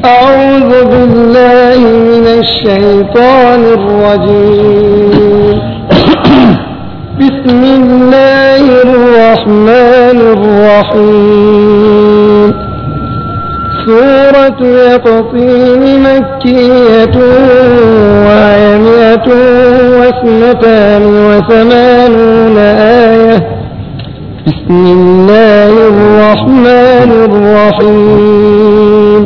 أعوذ بالله من الشيطان الرجيم بسم الله الرحمن الرحيم سورة يقطين مكية وهي مئة واثنتان وثمانون آية بسم الله الرحمن الرحيم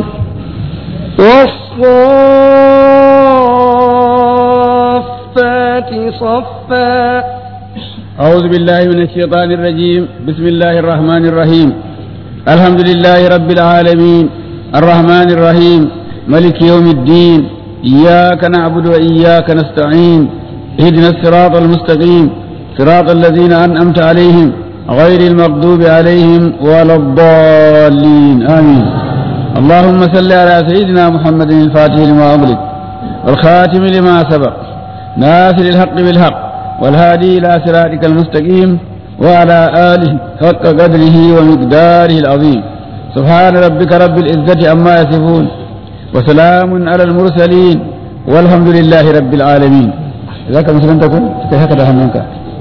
والصافات صفا أعوذ بالله من الشيطان الرجيم بسم الله الرحمن الرحيم الحمد لله رب العالمين الرحمن الرحيم ملك يوم الدين إياك نعبد وإياك نستعين اهدنا الصراط المستقيم صراط الذين أنعمت عليهم غير المغضوب عليهم ولا الضالين آمين اللهم صل على سيدنا محمد الفاتح لما أغلق والخاتم لما سبق ناصر الحق بالحق والهادي إلى صراطك المستقيم وعلى آله حق قدره ومقداره العظيم سبحان ربك رب العزة عما يصفون وسلام على المرسلين والحمد لله رب العالمين ذاك مسلم تكون هكذا همك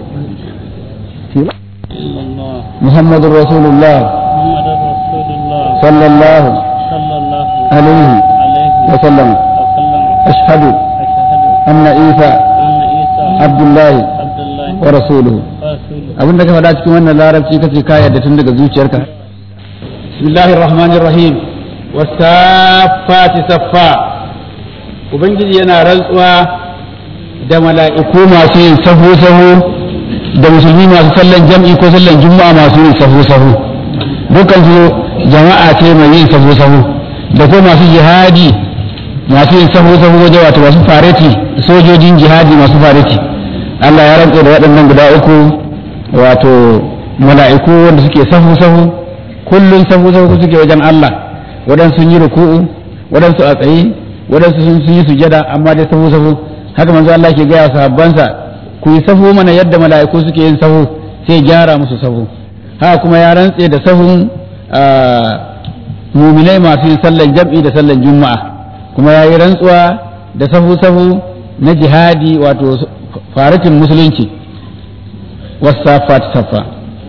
محمد رسول الله محمد رسول الله صلى الله صلى الله عليه عليه وسلم وسلم أشهد أشهد أن عيسى أن عيسى عبد الله عبد الله ورسوله ورسوله abin da ka faɗa cikin wannan larabci kace ka yarda tun daga zuciyarka bismillahir rahmanir rahim wasafati saffa ubangiji yana rantsuwa da mala'iku masu yin sahu sahu da musulmi masu sallan jam'i ko sallan juma'a masu yin sahu sahu dukkan su jama'a ce mai yin sahu sahu da ko masu jihadi masu yin sahu sahu waje wato masu fareti sojojin jihadi masu fareti Allah ya rantsa da waɗannan guda uku wato mala'iku wanda suke sahu sahu kullun sahu sahu suke wajen Allah waɗansu sun yi ruku'u waɗansu a tsaye waɗansu sun yi sujada amma dai sahu sahu haka manzo Allah ke gaya sahabbansa ku yi sahu mana yadda mala'iku suke yin sahu sai gyara musu sahu haka kuma ya rantse da sahun muminai masu yin sallan jam'i da sallan juma'a kuma ya yi rantsuwa da sahu sahu na jihadi wato faratin musulunci والصافات صفا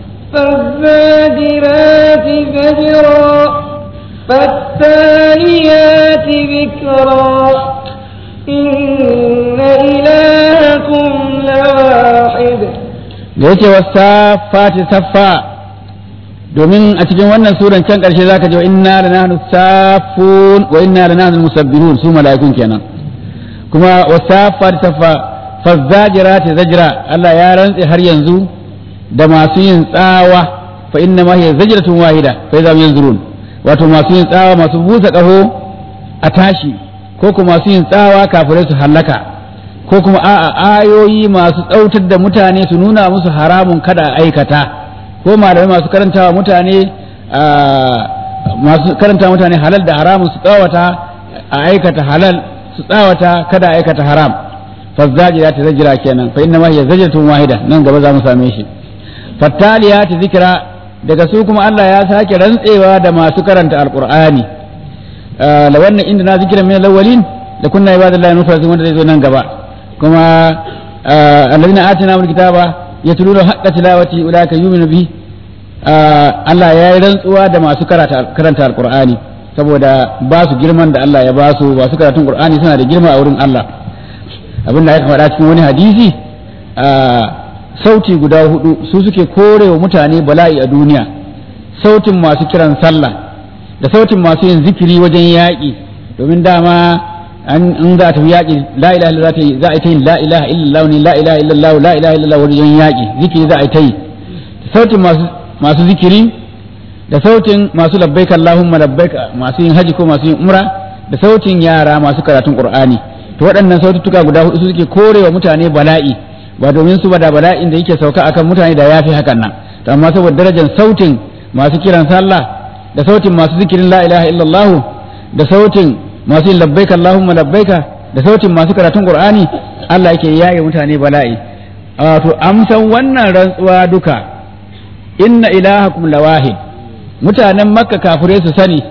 فالزاجرات زجرا فالتاليات ذكرا إن إلهكم لواحد da yake wasafati saffa domin a cikin wannan suran can ƙarshe zaka ji wa inna la nahnu safun wa inna la nahnu musabbihun su mala'ikun kenan kuma wasafati saffa fazzajirati zajra Allah ya rantse har yanzu da masu yin tsawa fa inna ma hiya zajratun wahida fa idza yanzurun wato masu yin tsawa masu busa kaho a tashi ko kuma masu yin tsawa kafirai su hallaka ko kuma a'a ayoyi masu tsautar da mutane su nuna musu haramun kada a aikata ko malamai masu karantawa mutane masu karanta mutane halal da haramun su tsawata a aikata halal su tsawata kada a aikata haram fazzajira ta zajira kenan fa inna ma hiya zajratun wahida nan gaba za mu same shi fattaliyati zikra daga su kuma Allah ya sake rantsewa da masu karanta alqur'ani la wannan inda na zikiran min alawwalin da kunna ibadallahi mufrasin wanda zai zo nan gaba kuma alladhina atina min kitaba yatluna haqqa tilawati ulaika yu'minu bi Allah ya yi rantsuwa da masu karanta alqur'ani saboda ba su girman da Allah ya ba su ba su karatun qur'ani suna da girma a wurin Allah abin da aka faɗa cikin wani hadisi sauti guda hudu su suke korewa mutane bala'i a duniya sautin masu kiran sallah da sautin masu yin zikiri wajen yaƙi domin dama an za ta yaƙi la ilaha illallah za a ta yi la ilaha illallah ne la ilaha illallah la ilaha illallah wajen yaƙi zikiri za a ta yi sautin masu zikiri da sautin masu labbaika allahumma labbaika masu yin haji ko masu yin umra da sautin yara masu karatun qur'ani to waɗannan saututtuka guda hudu suke korewa mutane bala'i ba domin su ba da bala'in da yake sauka akan mutane da yafi hakan nan to amma saboda darajar sautin masu kiran sallah da sautin masu zikirin la ilaha illallah da sautin masu yin labbaika allahumma labbaika da sautin masu karatun qur'ani Allah yake yaye mutane bala'i wato amsan wannan rantsuwa duka inna ilahakum lawahid mutanen makka kafirai su sani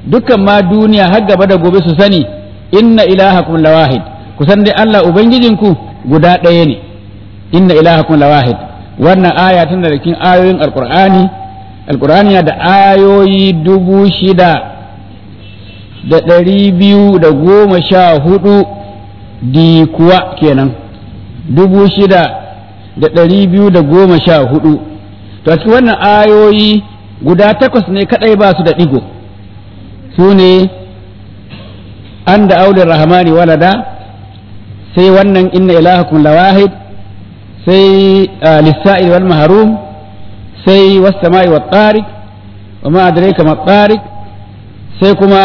dukkan ma duniya har gaba da gobe su sani inna ilahakum lawahid ku san dai Allah ubangijinku guda ɗaya ne inna ilahakum lawahid wannan aya tana da cikin ayoyin alqur'ani alqur'ani yana da ayoyi dubu shida da ɗari biyu da goma sha hudu di kuwa kenan dubu shida da ɗari biyu da goma sha hudu to a cikin wannan ayoyi guda takwas ne kadai ba su da ɗigo su ne an da aulin rahmani walada sai wannan inna ilahakum lawahid sai lissa'il wal mahrum sai was sama'i wat tariq wa ma adraka ma tariq sai kuma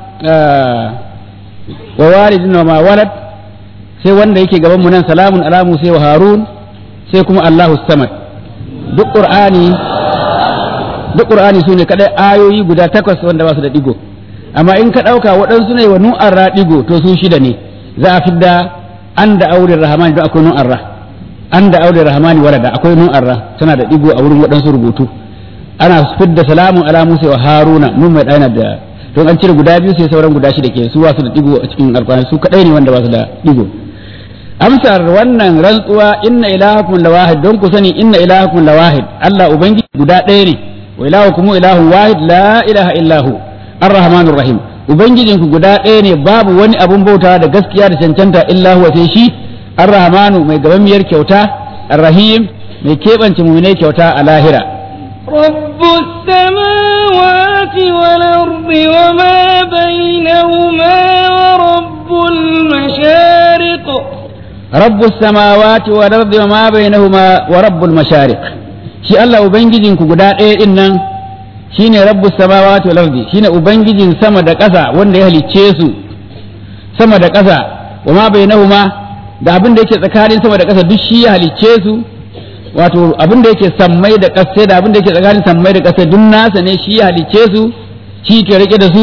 wa walidin wa ma walad sai wanda yake gaban mu nan salamun ala musa wa harun sai kuma allahu samad duk qur'ani duk qur'ani sune kadai ayoyi guda takwas wanda ba su da digo amma in ka dauka waɗansu ne wa nu'ar ra digo to su shida ne za a fidda an da auren rahmani don akwai nu'ar ra an da auren rahmani walada akwai nu'ar ra tana da digo a wurin waɗansu rubutu ana fidda salamun ala musa wa haruna mun mai ɗana da don an cire guda biyu sai sauran guda shida ke su ba su da digo a cikin alƙur'ani su kadai ne wanda ba su da digo amsar wannan rantsuwa inna ilahakum lawahid don ku sani inna ilahakum lawahid Allah ubangiji guda ɗaya ne wa ilahukum ilahun wahid la ilaha illahu arrahmanur rahim ubangijinku guda ɗaya ne babu wani abun bautawa da gaskiya da cancanta illa huwa sai shi arrahmanu mai gabanmiyar kyauta arrahim mai keɓance mu'minai kyauta a lahira رب السماوات والأرض وما بينهما ورب المشارق رب السماوات والأرض وما بينهما ورب المشارق shi Allah ubangijinku guda ɗaya ɗin nan shine rabbus samawati wal ardi shine ubangijin sama da ƙasa wanda ya halicce su sama da ƙasa wa ma bainahuma da abin da yake tsakanin sama da ƙasa duk shi ya halicce su wato abin da yake sammai da ƙasa da abin da yake tsakanin sammai da ƙasa duk nasa ne shi ya halicce su shi ke rike da su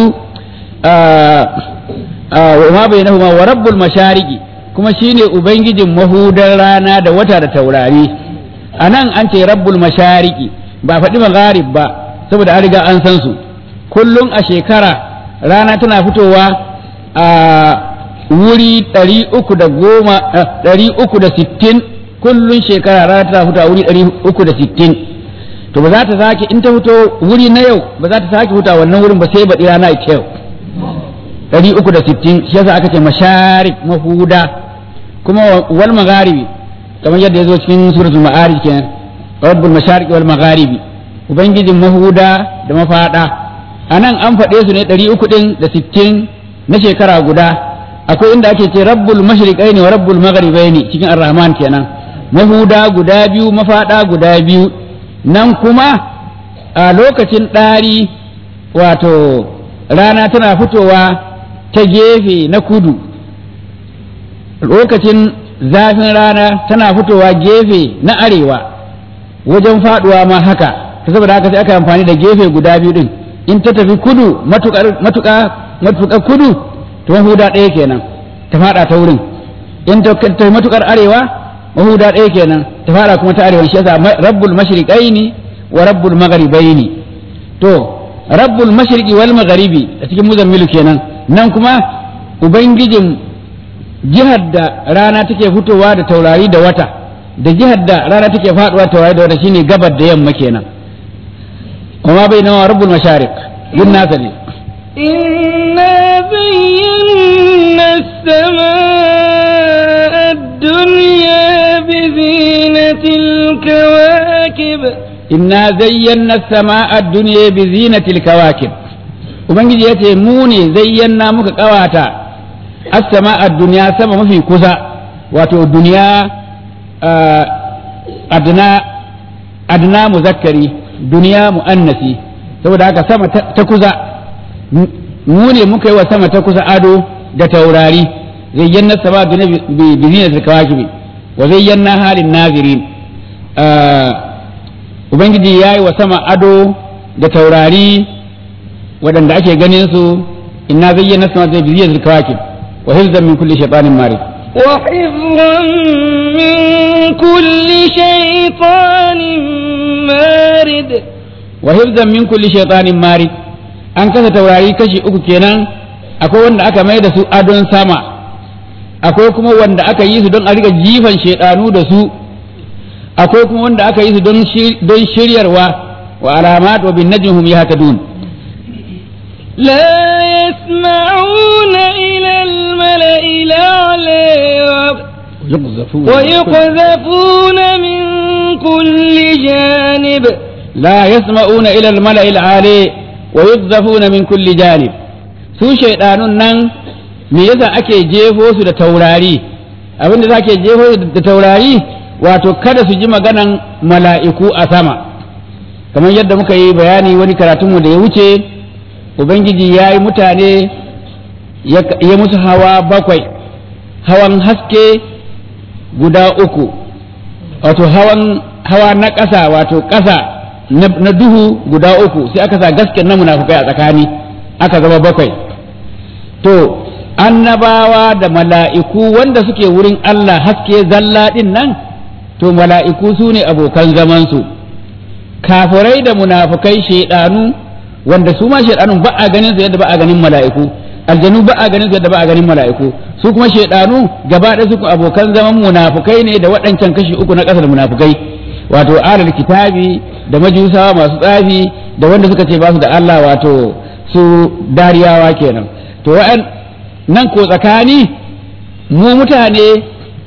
wa ma bainahuma wa rabbul mashariqi kuma shine ubangijin mahudar rana da wata da taurari anan an ce rabbul mashariqi ba faɗi magharib ba saboda an riga an san su kullum a shekara rana tana fitowa a wuri ɗari uku da goma ɗari uku da sittin kullum shekara rana tana fitowa wuri ɗari uku da sittin to ba za ta sake in ta fito wuri na yau ba za ta sake fitowa wannan wurin ba sai baɗi rana ita yau ɗari uku da sittin shi yasa aka ce masharik mahuda kuma wal magharibi kamar yadda ya zo cikin suratul ma'arij kenan rabbul mashariqi wal magharibi ubangijin mahuda da mafada anan an faɗe su ne ɗari uku ɗin da sittin na shekara guda akwai inda ake ce rabbul mashriqaini wa rabbul magharibaini cikin ar-rahman kenan mahuda guda biyu mafada guda biyu nan kuma a lokacin ɗari wato rana tana fitowa ta gefe na kudu lokacin zafin rana tana fitowa gefe na arewa wajen faduwa ma haka ta saboda haka sai aka amfani da gefe guda biyu din in ta tafi kudu matuƙa matuƙa kudu to mahuda ɗaya kenan ta fada ta wurin in ta tafi matuƙar arewa mahuda ɗaya kenan ta fada kuma ta arewa shi yasa rabbul mashriqaini wa rabbul magharibaini to rabbul mashriqi wal magharibi a cikin muzammilu kenan nan kuma ubangijin jihar da rana take fitowa da taurari da wata da jihar da rana take faduwa taurari da wata shine gabar da yamma kenan kuma bai nawa rabbul mashariq duk nasa ne إنا زينا السماء الدنيا بزينة الكواكب inna zayyana as-sama'a ad-dunya bi zinatil kawakib ubangiji yace mu ne zayyana muka kawata as-sama'a ad-dunya sama mafi kusa wato duniya adna adna muzakkari duniya muannasi saboda haka sama ta kusa mu ne muka yi wa sama ta kusa ado da taurari zayyana as-sama'a ad-dunya bi zinatil kawakib wa zayyana halin nazirin Ubangiji ya yi wa sama ado da taurari waɗanda ake ganin su inna zayyana sama zai biziyar zirkawakib wa hifzan min kulli shaitanin marid وحفظا من كل شيطان مارد wa hifzan min kulli shaitanin marid an kasa taurari kashi uku kenan akwai wanda aka mai da su adon sama akwai kuma wanda aka yi su don a riga jifan shaidanu da su akwai kuma wanda aka yi su don don shiryarwa wa alamat wa bin najmihum yahtadun لا يسمعون إلى الملأ الأعلى yuqzafun ويقذفون من كل جانب لا يسمعون إلى الملأ العالي ويقذفون من كل جانب su shaidanun nan me yasa ake jefo su da taurari abin da ake jefo su da taurari wato kada su ji maganan mala'iku a sama kamar yadda muka yi bayani wani karatunmu da ya wuce ubangiji ya yi mutane ya ya musu hawa bakwai hawan haske guda uku wato hawan hawa na ƙasa wato ƙasa na na duhu guda uku sai aka sa gasken na munafukai a tsakani aka zama bakwai to annabawa da mala'iku wanda suke wurin Allah haske zalla ɗin nan to mala'iku su ne abokan zamansu kafirai da munafukai shaidanu wanda su ma shaidanun ba a ganin su yadda ba a ganin mala'iku aljanu ba a ganin su yadda ba a ganin mala'iku su kuma shaidanu gaba ɗaya su abokan zaman munafukai ne da waɗancan kashi uku na ƙasar munafukai wato alal kitabi da majusawa masu tsafi da wanda suka ce ba su da Allah wato su dariyawa kenan to wa'an nan ko tsakani mu mutane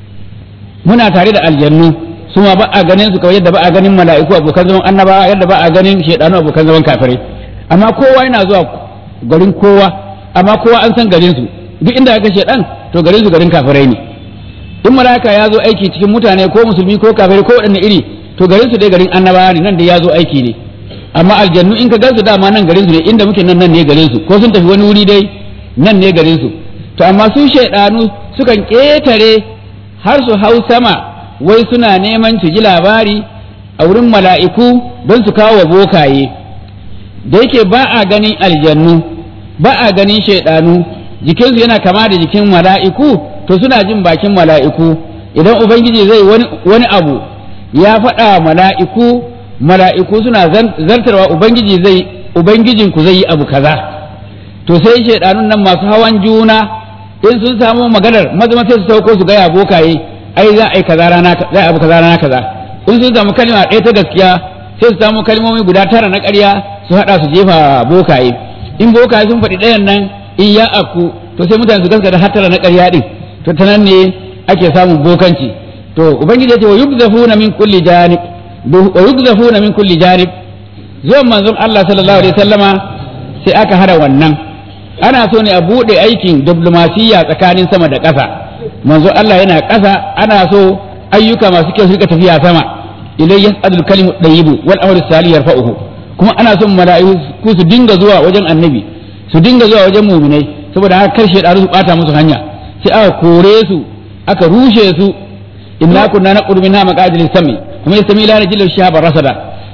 muna tare da aljannu su ma ba a ganin su kawai yadda ba a ganin mala'iku abokan zaman annabawa yadda ba a ganin shaidanu abokan zaman kafirai amma kowa yana zuwa garin kowa amma kowa an san garin su duk inda aka shaidan to garin su garin kafirai ne in mala'ika ya zo aiki cikin mutane ko musulmi ko kafirai ko waɗanne iri to garin su dai garin annabawa ne nan da ya zo aiki ne amma aljannu in ka gan su dama nan garin su ne inda muke nan nan ne garin su ko sun tafi wani wuri dai nan ne garin su to amma su shaidanu sukan ƙetare har su hau sama wai suna neman su ji labari a wurin mala'iku don su kawo wa bokaye da yake ba a ganin aljannu ba a ganin shaidanu jikinsu yana kama da jikin mala'iku to suna jin bakin mala'iku idan ubangiji zai wani, wani abu ya faɗa mala'iku mala'iku suna zartarwa ubangiji zai ubangijinku zai yi abu kaza to sai shaidanun nan masu hawan juna in sun samu maganar mazama sai su sauko su gaya bokaye ai za a yi kaza rana za a abu kaza rana kaza in sun samu kalma ɗaya ta gaskiya sai su samu kalmomi guda tara na ƙarya su haɗa su jefa bokaye in bokaye sun faɗi ɗayan nan in ya afku to sai mutane su gaskata har tara na ƙarya ɗin to ta nan ne ake samun bokanci to ubangiji ya ce wa yubzafuna min kulli janib wa yubzafuna min kulli janib zuwan manzon Allah sallallahu alaihi wasallama sai aka hada wannan ana so ne a buɗe aikin diplomasiya tsakanin sama da ƙasa manzo Allah yana ƙasa ana so ayyuka masu kyau su rika tafiya sama ilai yas'adul kalimu tayyibu wal amru salih yarfa'uhu kuma ana son mala'iku su dinga zuwa wajen annabi su dinga zuwa wajen mu'minai saboda haka karshe da su bata musu hanya sai aka kore su aka rushe su inna kunna naqulu minha maqadil sami kuma yastami la najil shahaba rasada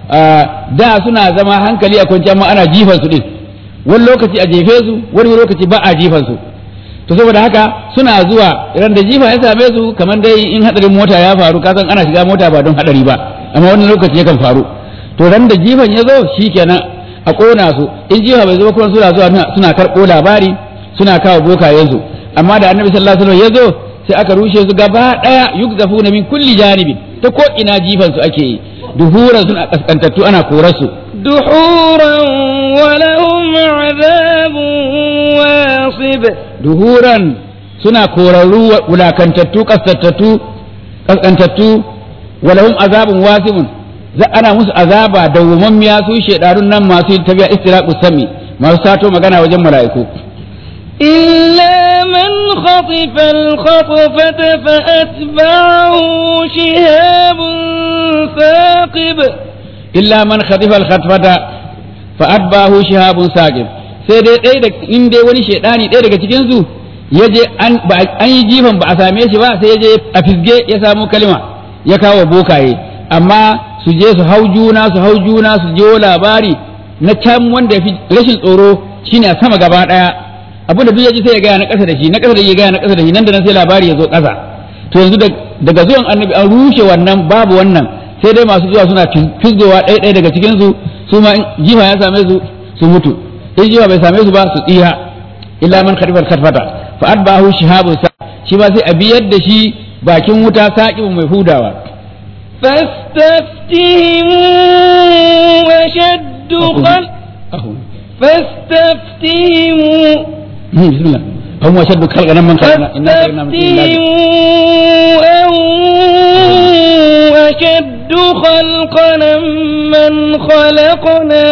da suna zama hankali a kwanciyar amma ana jifan su din wani lokaci a jefe su wani lokaci ba a jifan su to saboda haka suna zuwa idan da jifa ya same su kamar dai in hadarin mota ya faru ka san ana shiga mota ba don hadari ba amma wani lokaci yakan faru to ran da jifan ya zo shikenan a kona su in jifa bai zo kuma suna zuwa suna karɓo labari suna kawo bokayen su amma da annabi sallallahu alaihi wasallam ya zo sai aka rushe su gaba daya yukzafuna min kulli janibin ta ko ina jifan su ake yi duhuran suna kaskantattu ana korar su دحورا ولهم عذاب واصب duhuran suna korarru wulakantattu kaskantattu kaskantattu walahum azabun wasibun za ana musu azaba dawwamammiya su shedarun nan masu tabiya istiraqus sami masu sato magana wajen mala'iku إلا من خطف الخطفة فأتبعه شهاب ثاقب illa man khatifa al-khatfata fa atbahu shihabun saqib sai dai ɗaya da in dai wani shedani ɗaya daga cikin su yaje an ba an yi jifan ba a same shi ba sai yaje a fisge ya samu kalma ya kawo bokaye amma su je su hau juna su hau juna su je labari na can wanda fi rashin tsoro shine a sama gaba daya abinda duk yaji sai ya gaya na ƙasa da shi na ƙasa da ya gaya na ƙasa da shi nan da nan sai labari ya zo ƙasa to yanzu daga zuwan annabi an rushe wannan babu wannan sai dai masu zuwa suna fizgowa ɗaya ɗaya daga cikin su su ma jifa ya same su su mutu in jiwa bai same su ba su tsira illa man khadifal khadfata fa adbahu shihabun sa shi ba sai a biyar da shi bakin wuta saqibun mai hudawa فاستفتهم أشد خلق ahu فاستفتهم bismillah hum ashaddu khalqan man khalaqna inna khalaqna min tin فاستفتهم أشد خلقنا من خلقنا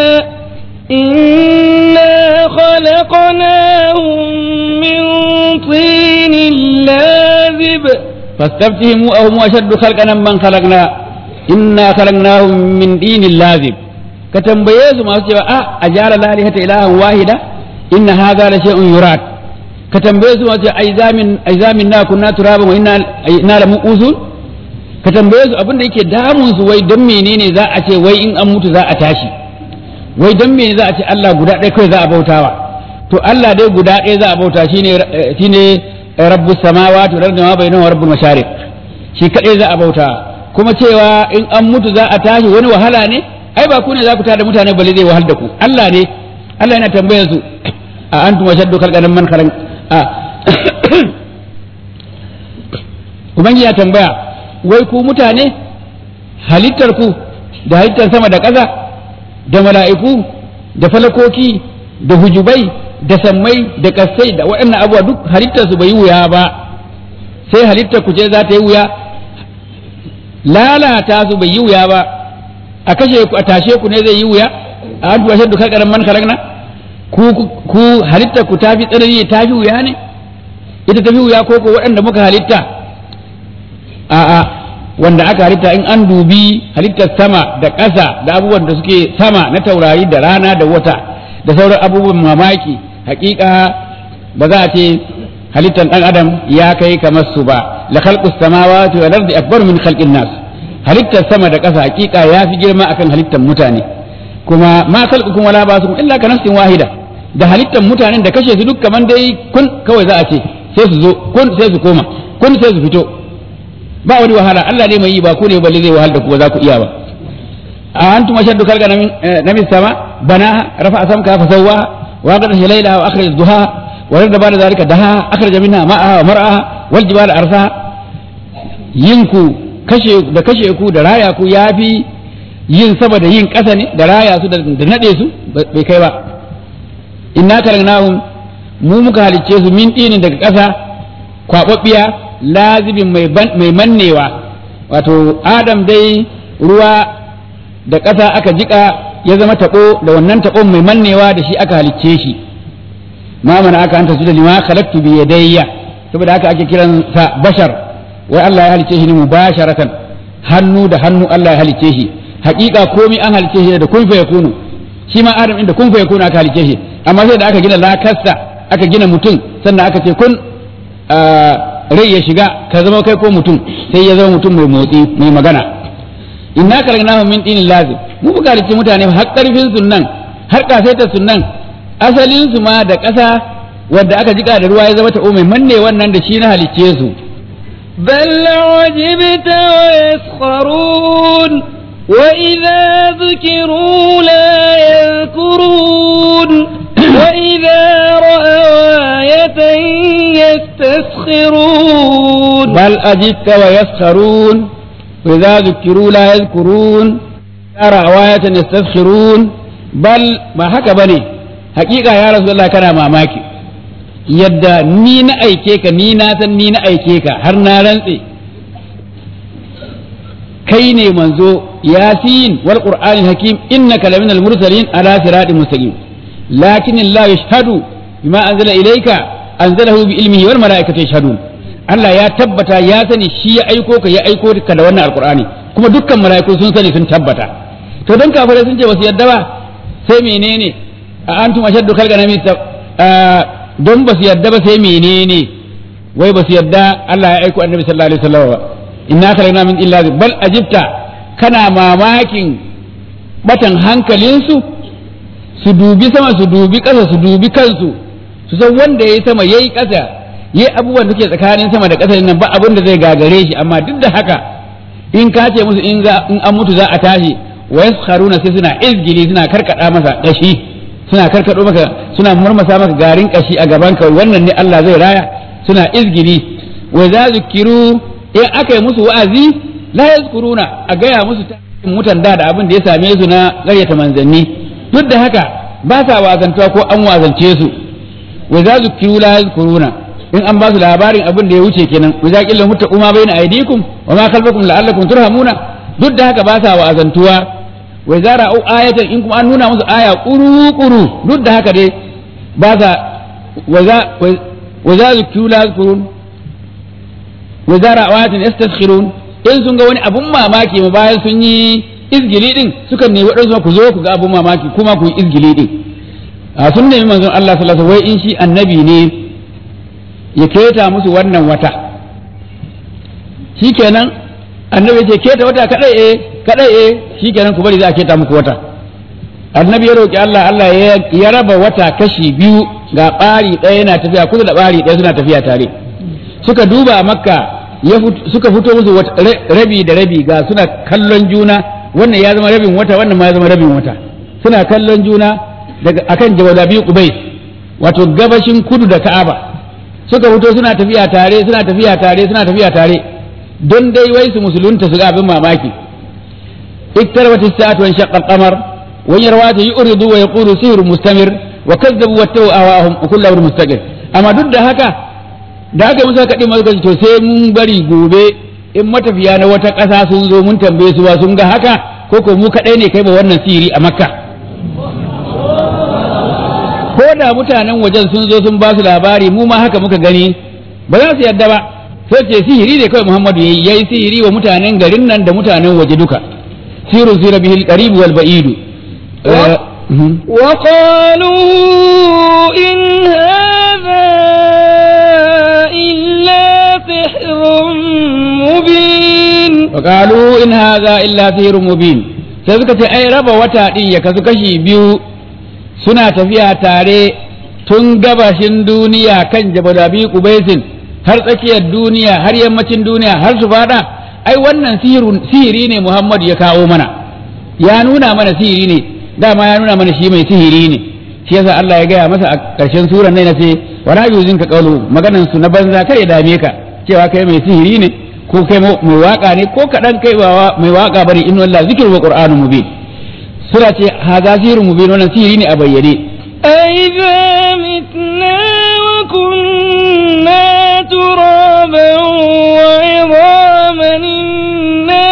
إنا خلقناهم من طين لازب فاستفتهم أو هم أشد خلقا من خلقنا إنا خلقناهم من دين لازم كتنبيه ما سوى أه أجعل الآلهة إلها واحدة إن هذا لشيء يراد كتنبيه ما سوى أيزا من أيزا منا كنا ترابا وإنا إنا لمؤوسون كتنبيه abin da yake damun su wai dan menene za a ce wai in an mutu za a tashi wai dan menene za a ce Allah guda ɗaya kai za a bautawa to Allah dai guda ɗaya za a bauta shine shine rabbus samawati wal ardi wa bainahuma rabbul mashariq shi kadai za a bauta kuma cewa in an mutu za a tashi wani wahala ne ai ba ku ne za ku tada mutane balle zai wahal da ku Allah ne Allah yana tambayar su a antum ashaddu khalqan man khalaq a ubangiji ya tambaya wai ku mutane halittar ku da halittar sama da ƙasa da mala'iku da falakoki da hujubai da sammai da kasai da waɗannan abubuwa duk halittar su bai yi wuya ba sai halittar ku ce za ta yi wuya lalata su bai yi wuya ba a kashe ku a tashe ku ne zai yi wuya a an tuwa shaddu kalkaran man kalakna ku ku halittar ku tafi tsanani ta fi wuya ne ita tafi wuya ko ko waɗanda muka halitta a'a wanda aka halitta in an dubi halittar sama da ƙasa da abubuwan da suke sama na taurari da rana da wata da sauran abubuwan mamaki hakika ba za a ce halittar ɗan adam ya kai kamar su ba la khalqus samawati wal ardi akbar min khalqin nas halittar sama da ƙasa hakika ya fi girma akan halittar mutane kuma ma khalqukum wala basukum illa ka nafsin wahida da halittar mutanen da kashe su duk kaman dai kun kawai za a ce sai su zo kun sai su koma kun sai su fito ba wani wahala Allah ne mai yi ba ku ne balle zai wahal da ku ba za ku iya ba a antum ashaddu khalqan min namis sama bana rafa samka fa sawwa wa qad laylaha wa akhraj duha wa radda ba'da zalika daha akhraj minha ma'aha wa mar'aha wal jibala arsaha yinku kashe da kashe ku da raya ku yafi yin sama da yin ƙasa ne da raya su da nade su bai kai ba inna kalagnahum mu muka halicce su min dinin daga ƙasa kwababbiya lazibin mai mannewa wato adam dai ruwa da ƙasa aka jika ya zama taɓo da wannan taɓon mai mannewa da shi aka halicce shi ma mana aka anta su da lima khalaqtu bi yadayya saboda haka ake kiran sa bashar wai Allah ya halicce shi ne mubasharatan hannu da hannu Allah ya halicce shi haƙiƙa komai an halicce shi da kun fa yakunu shi ma adam inda kun fa yakunu aka halicce shi amma sai da aka gina lakarsa aka gina mutum sannan aka ce kun rai ya shiga ka zama kai ko mutum sai ya zama mutum mai motsi mai magana inna kalagnahu min dinin lazim mu buga halicci mutane har karfin sunnan har kasaitar sunnan asalin su ma da ƙasa wadda aka jika da ruwa ya zama ta mai manne wannan da shi na halicce su بل عجبت ويسخرون وإذا ذكروا لا يذكرون وإذا رأوا آية يستسخرون بل أجبت ويسخرون وإذا ذكروا لا يذكرون ترى آية يستسخرون بل ما haka bane hakika ya rasulullah kana mamaki yadda ni na aike ka ni na san ni na aike ka har na rantse kai ne manzo yasin wal qur'anil hakim innaka laminal mursalin ala siratin mustaqim lakin Allah yashhadu bima anzala ilayka anzalahu bi ilmihi wal malaikatu yashhadun Allah ya tabbata ya sani shi ya aiko ka ya aiko ka da wannan alqur'ani kuma dukkan malaiku sun sani sun tabbata to dan kafirai sun ce basu yadda ba sai menene a antum ashaddu khalqan min don basu yadda ba sai menene wai basu yadda Allah ya aiko annabi sallallahu alaihi wasallam ba inna khalaqna min illa bal ajibta kana mamakin batan hankalinsu su dubi sama su dubi ƙasa su dubi kansu su san wanda ya yi sama ya yi ƙasa ya abubuwan da ke tsakanin sama da ƙasa nan ba abin da zai gagare shi amma duk da haka in ka ce musu in an mutu za a tashi wa yaskharuna sai suna izgili suna karkada masa dashi suna karkado maka suna murmasa maka garin kashi a gaban ka wannan ne Allah zai raya suna izgili wa za zikiru in aka yi musu wa'azi la yazkuruna a gaya musu ta mutan da da abin da ya same su na ƙaryata manzanni duk da haka ba sa wazantuwa ko an wazance su wa za zikiru la yazkuruna in an ba su labarin abin da ya wuce kenan wa za qilla muttaqu ma baina aydikum wa ma khalfakum la'allakum turhamuna duk da haka ba sa wa'azantuwa wa za ra'u ayatan in kuma an nuna musu aya kuru kuru duk da haka dai ba sa wa za wa za zikiru la yazkurun wa za ra'u ayatan yastaskhirun in sun ga wani abun mamaki ma bayan sun yi izgili din sukan ne waɗansu ku zo ku ga abun mamaki kuma ku yi izgili din a sun nemi manzon Allah sallallahu alaihi wasallam wai in shi annabi ne ya keta musu wannan wata shikenan annabi ya ce keta wata kadai eh kadai eh shikenan ku bari za a keta muku wata annabi ya roki Allah Allah ya raba wata kashi biyu ga ɓari ɗaya yana tafiya kusa da ɓari ɗaya suna tafiya tare suka duba makka suka fito musu rabi da rabi ga suna kallon juna wannan ya zama rabin wata wannan ma ya zama rabin wata suna kallon juna daga akan jawadabi qubais wato gabashin kudu da ka'aba suka fito suna tafiya tare suna tafiya tare suna tafiya tare don dai wai su musulunta su ga abin mamaki اقتربت الساعة وانشق القمر ويروات يؤرض ويقول سحر مستمر وكذبوا واتبعوا أهواءهم وكل أمر مستقر أما ضد هكا da aka musa kaɗi masu to sai mun bari gobe in matafiya na wata ƙasa sun zo mun tambaye su ba sun ga haka ko ko mu kaɗai ne kai ba wannan sihiri a makka ko da mutanen wajen sun zo sun ba su labari mu ma haka muka gani ba za su yadda ba sai ce sihiri ne kawai muhammadu yayi yayi sihiri wa mutanen garin nan da mutanen waje duka siru sira bihil qarib wal ba'id وقالوا إن هذا إلا سحر مبين وقالوا إن هذا إلا سحر مبين sai suka ce ai raba wata ɗin ya kasu kashi biyu suna tafiya tare tun gabashin duniya kan jabalabi kubaisin har tsakiyar duniya har yammacin duniya har su fada ai wannan sihiri ne muhammadu ya kawo mana ya nuna mana sihiri ne dama ya nuna mana shi mai sihiri ne shi yasa Allah ya gaya masa a ƙarshen suran nan ce wa la yuzin ka qawlu maganan su na banza kar ya dame ka cewa kai mai sihiri ne ko kai mai waka ne ko kadan kai ba mai waka bane inna Allah zikru wa qur'anun mubin sura ce haza sihirun mubin wannan sihiri ne a bayyane أئذا متنا وكنا ترابا وعظاما إنا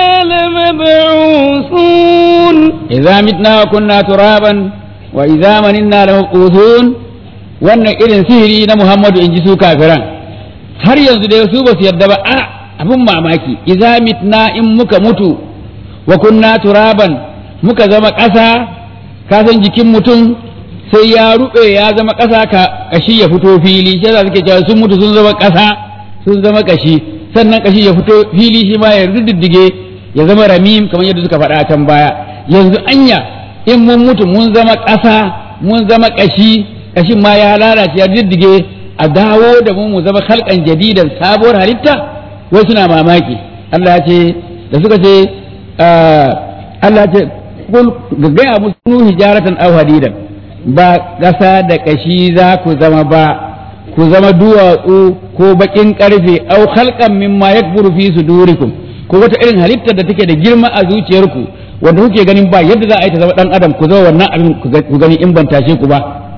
لمبعوثون idza mitna wa kunna turaban wa idza maninna lamabquthun wannan irin sihiri na Muhammadu in ji su kafiran har yanzu dai su ba su yarda ba a abin mamaki idza mitna in muka mutu wa kunna turaban muka zama ƙasa ka san jikin mutum sai ya rube ya zama ƙasa ka kashi ya fito fili shi yasa suke cewa sun mutu sun zama ƙasa sun zama kashi sannan kashi ya fito fili shi ma ya riddige ya zama ramim kamar yadda suka faɗa a can baya yanzu anya in mun mutu mun zama ƙasa mun zama ƙashi ƙashin ma ya lalace ya diddige a dawo da mu mu zama halkan jadidan sabuwar halitta wai suna mamaki Allah ya ce da suka ce Allah ya ce kul gaggaya musu hijaratan aw hadidan ba ƙasa da ƙashi za ku zama ba ku zama duwatsu ko baƙin ƙarfe au halkan mimma yakburu fi sudurikum ko wata irin halittar da take da girma a zuciyarku wanda kuke ganin ba yadda za a yi ta zama dan adam ku zama wannan abin ku gani in ban tashe ku ba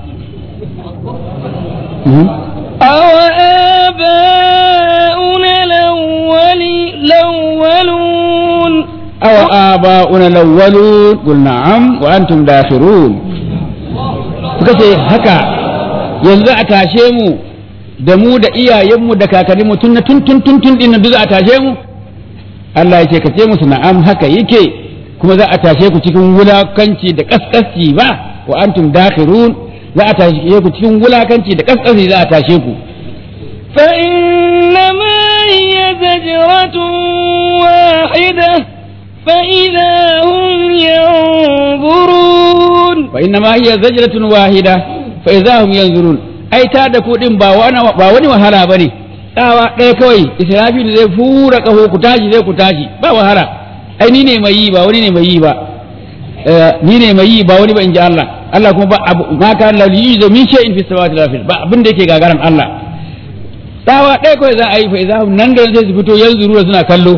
أوآباؤنا الأولي الأولون أو آباؤنا الأولون قل نعم وأنتم داخرون suka ce haka yanzu a tashe mu da mu da iyayenmu da kakanninmu tun na tun tun tun tun din duk za a tashe mu Allah ya ce ka ce musu na'am haka yake kuma za a tashe ku cikin wulakanci da kaskasci ba wa antum dakhirun za a tashe ku cikin wulakanci da kaskasci za a tashe ku فإنما هي زجرة واحدة فإذا هم ينظرون fa inna ma hiya zajratun wahida fa idza hum yanzurun ai ta da kudin ba wani ba wani wahala bane tsawa ɗaya kawai israfil zai fura kaho ku tashi zai ku tashi ba wahala ai ni ne mai yi ba wani ne mai yi ba ni ne mai yi ba wani ba in ji Allah Allah kuma ba abu ma ka la yuzu min shay'in fi samawati wal ardi ba abin da yake gagaran Allah tsawa ɗaya kawai za a yi fa idza hum nan da nan sai su fito yanzu ruwa suna kallo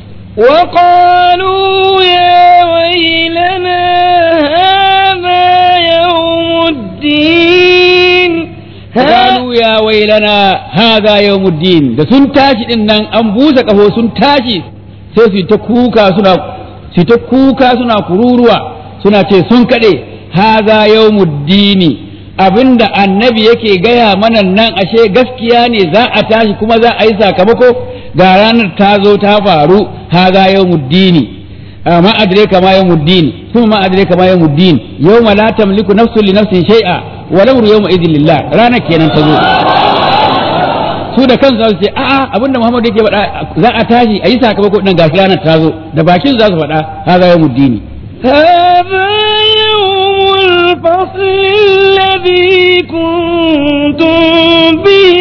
وقالوا يا ويلنا هذا يوم الدين qalu ya wailana hadha yawmuddin da sun tashi din nan an busa kafo sun tashi sai su yi ta kuka suna su yi ta kuka suna kururuwa suna ce sun kade hadha yawmuddini abinda annabi yake gaya mana nan ashe gaskiya ne za a tashi kuma za a yi sakamako ga ranar ta zo ta faru hadha yawmuddini ma adraka ma yawmuddin kuma ma adraka ma yawmuddin yawma la tamliku nafsun li nafsin shay'a wa lamru yawma idhin lillah ranar kenan ta zo su da kansu za su ce a'a abinda Muhammadu yake faɗa za a tashi a yi sakamako din gashi ranar ta zo da bakin za su faɗa hadha yawmuddin هذا يوم الفصل الذي كنتم به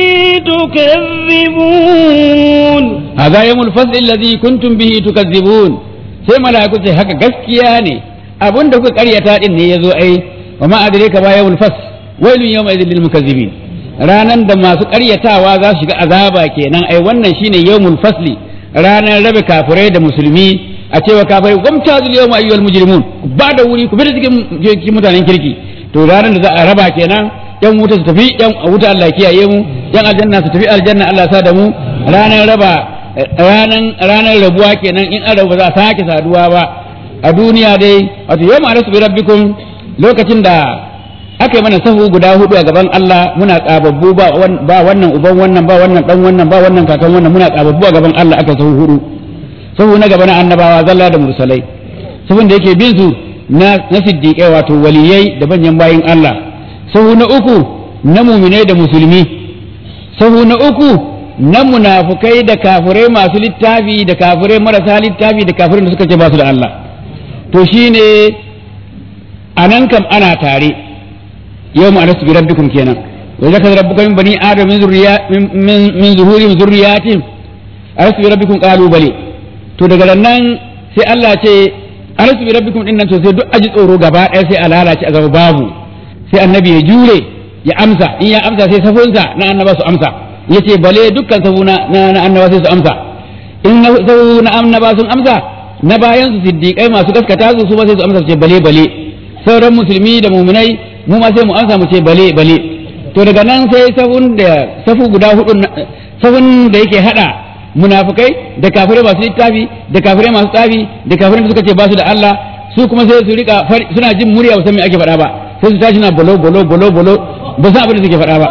تكذبون hadha yawmul fasl alladhi kuntum bihi tukazzibun sai mala'iku ce haka gaskiya ne abinda kuka karyata din ne yazo ai wa ma adraka ba yawmul fasl wailun yawma idhil lil mukazzibin ranan da masu karyatawa za su shiga azaba kenan ai wannan shine yawmul fasli ranar rabe kafirai da musulmi a cewa kafirai wamtazul yawma ayyuhal mujrimun ba da wuri ku bi da cikin mutanen kirki to ranar da za a raba kenan yan wuta su tafi yan wuta Allah ya kiyaye mu yan aljanna su tafi aljanna Allah ya sa da mu ranar raba ranan ranar rabuwa kenan in an rabu ba za a sake saduwa ba a duniya dai wato yawma arasu bi rabbikum lokacin da aka yi mana sahu guda hudu a gaban Allah muna kababbu ba ba wannan uban wannan ba wannan dan wannan ba wannan kakan wannan muna kababbu a gaban Allah aka sahu hudu sahu na gaba na annabawa zalla da mursalai sahun da yake bin su na na siddiqai wato waliyai da banyan bayin Allah sahu na uku na muminai da musulmi sahu na uku na munafukai da kafirai masu littafi da kafirai marasa littafi da kafirai da suka ce ba su da Allah to shine anan kam ana tare يوم ألست بربكم كينا وإذا كان ربك من بني آدم من ذريات من, من, من ظهورهم ذرياتهم ألست بربكم قالوا بلي to daga nan sai Allah ce alastu bi rabbikum din nan to sai duk aji tsoro gaba ɗaya sai a lalace a gaba babu sai annabi ya jure ya amsa in ya amsa sai safunsa na annaba su amsa yace bale dukkan safuna na annaba sai su amsa in na safu na annaba sun amsa na bayan su siddiqai masu gaskata su su ba sai su amsa su ce bale bale sauran musulmi da muminai mu ma sai mu amsa mu ce bale bale to daga nan sai safun da safu guda hudu safun da yake hada munafikai da kafirai masu littafi da kafirai masu tsafi da kafirai da suka ce ba su da Allah su kuma sai su rika suna jin murya ba san me ake faɗa ba sai su tashi na bolo bolo bolo bolo ba san abin da suke faɗa ba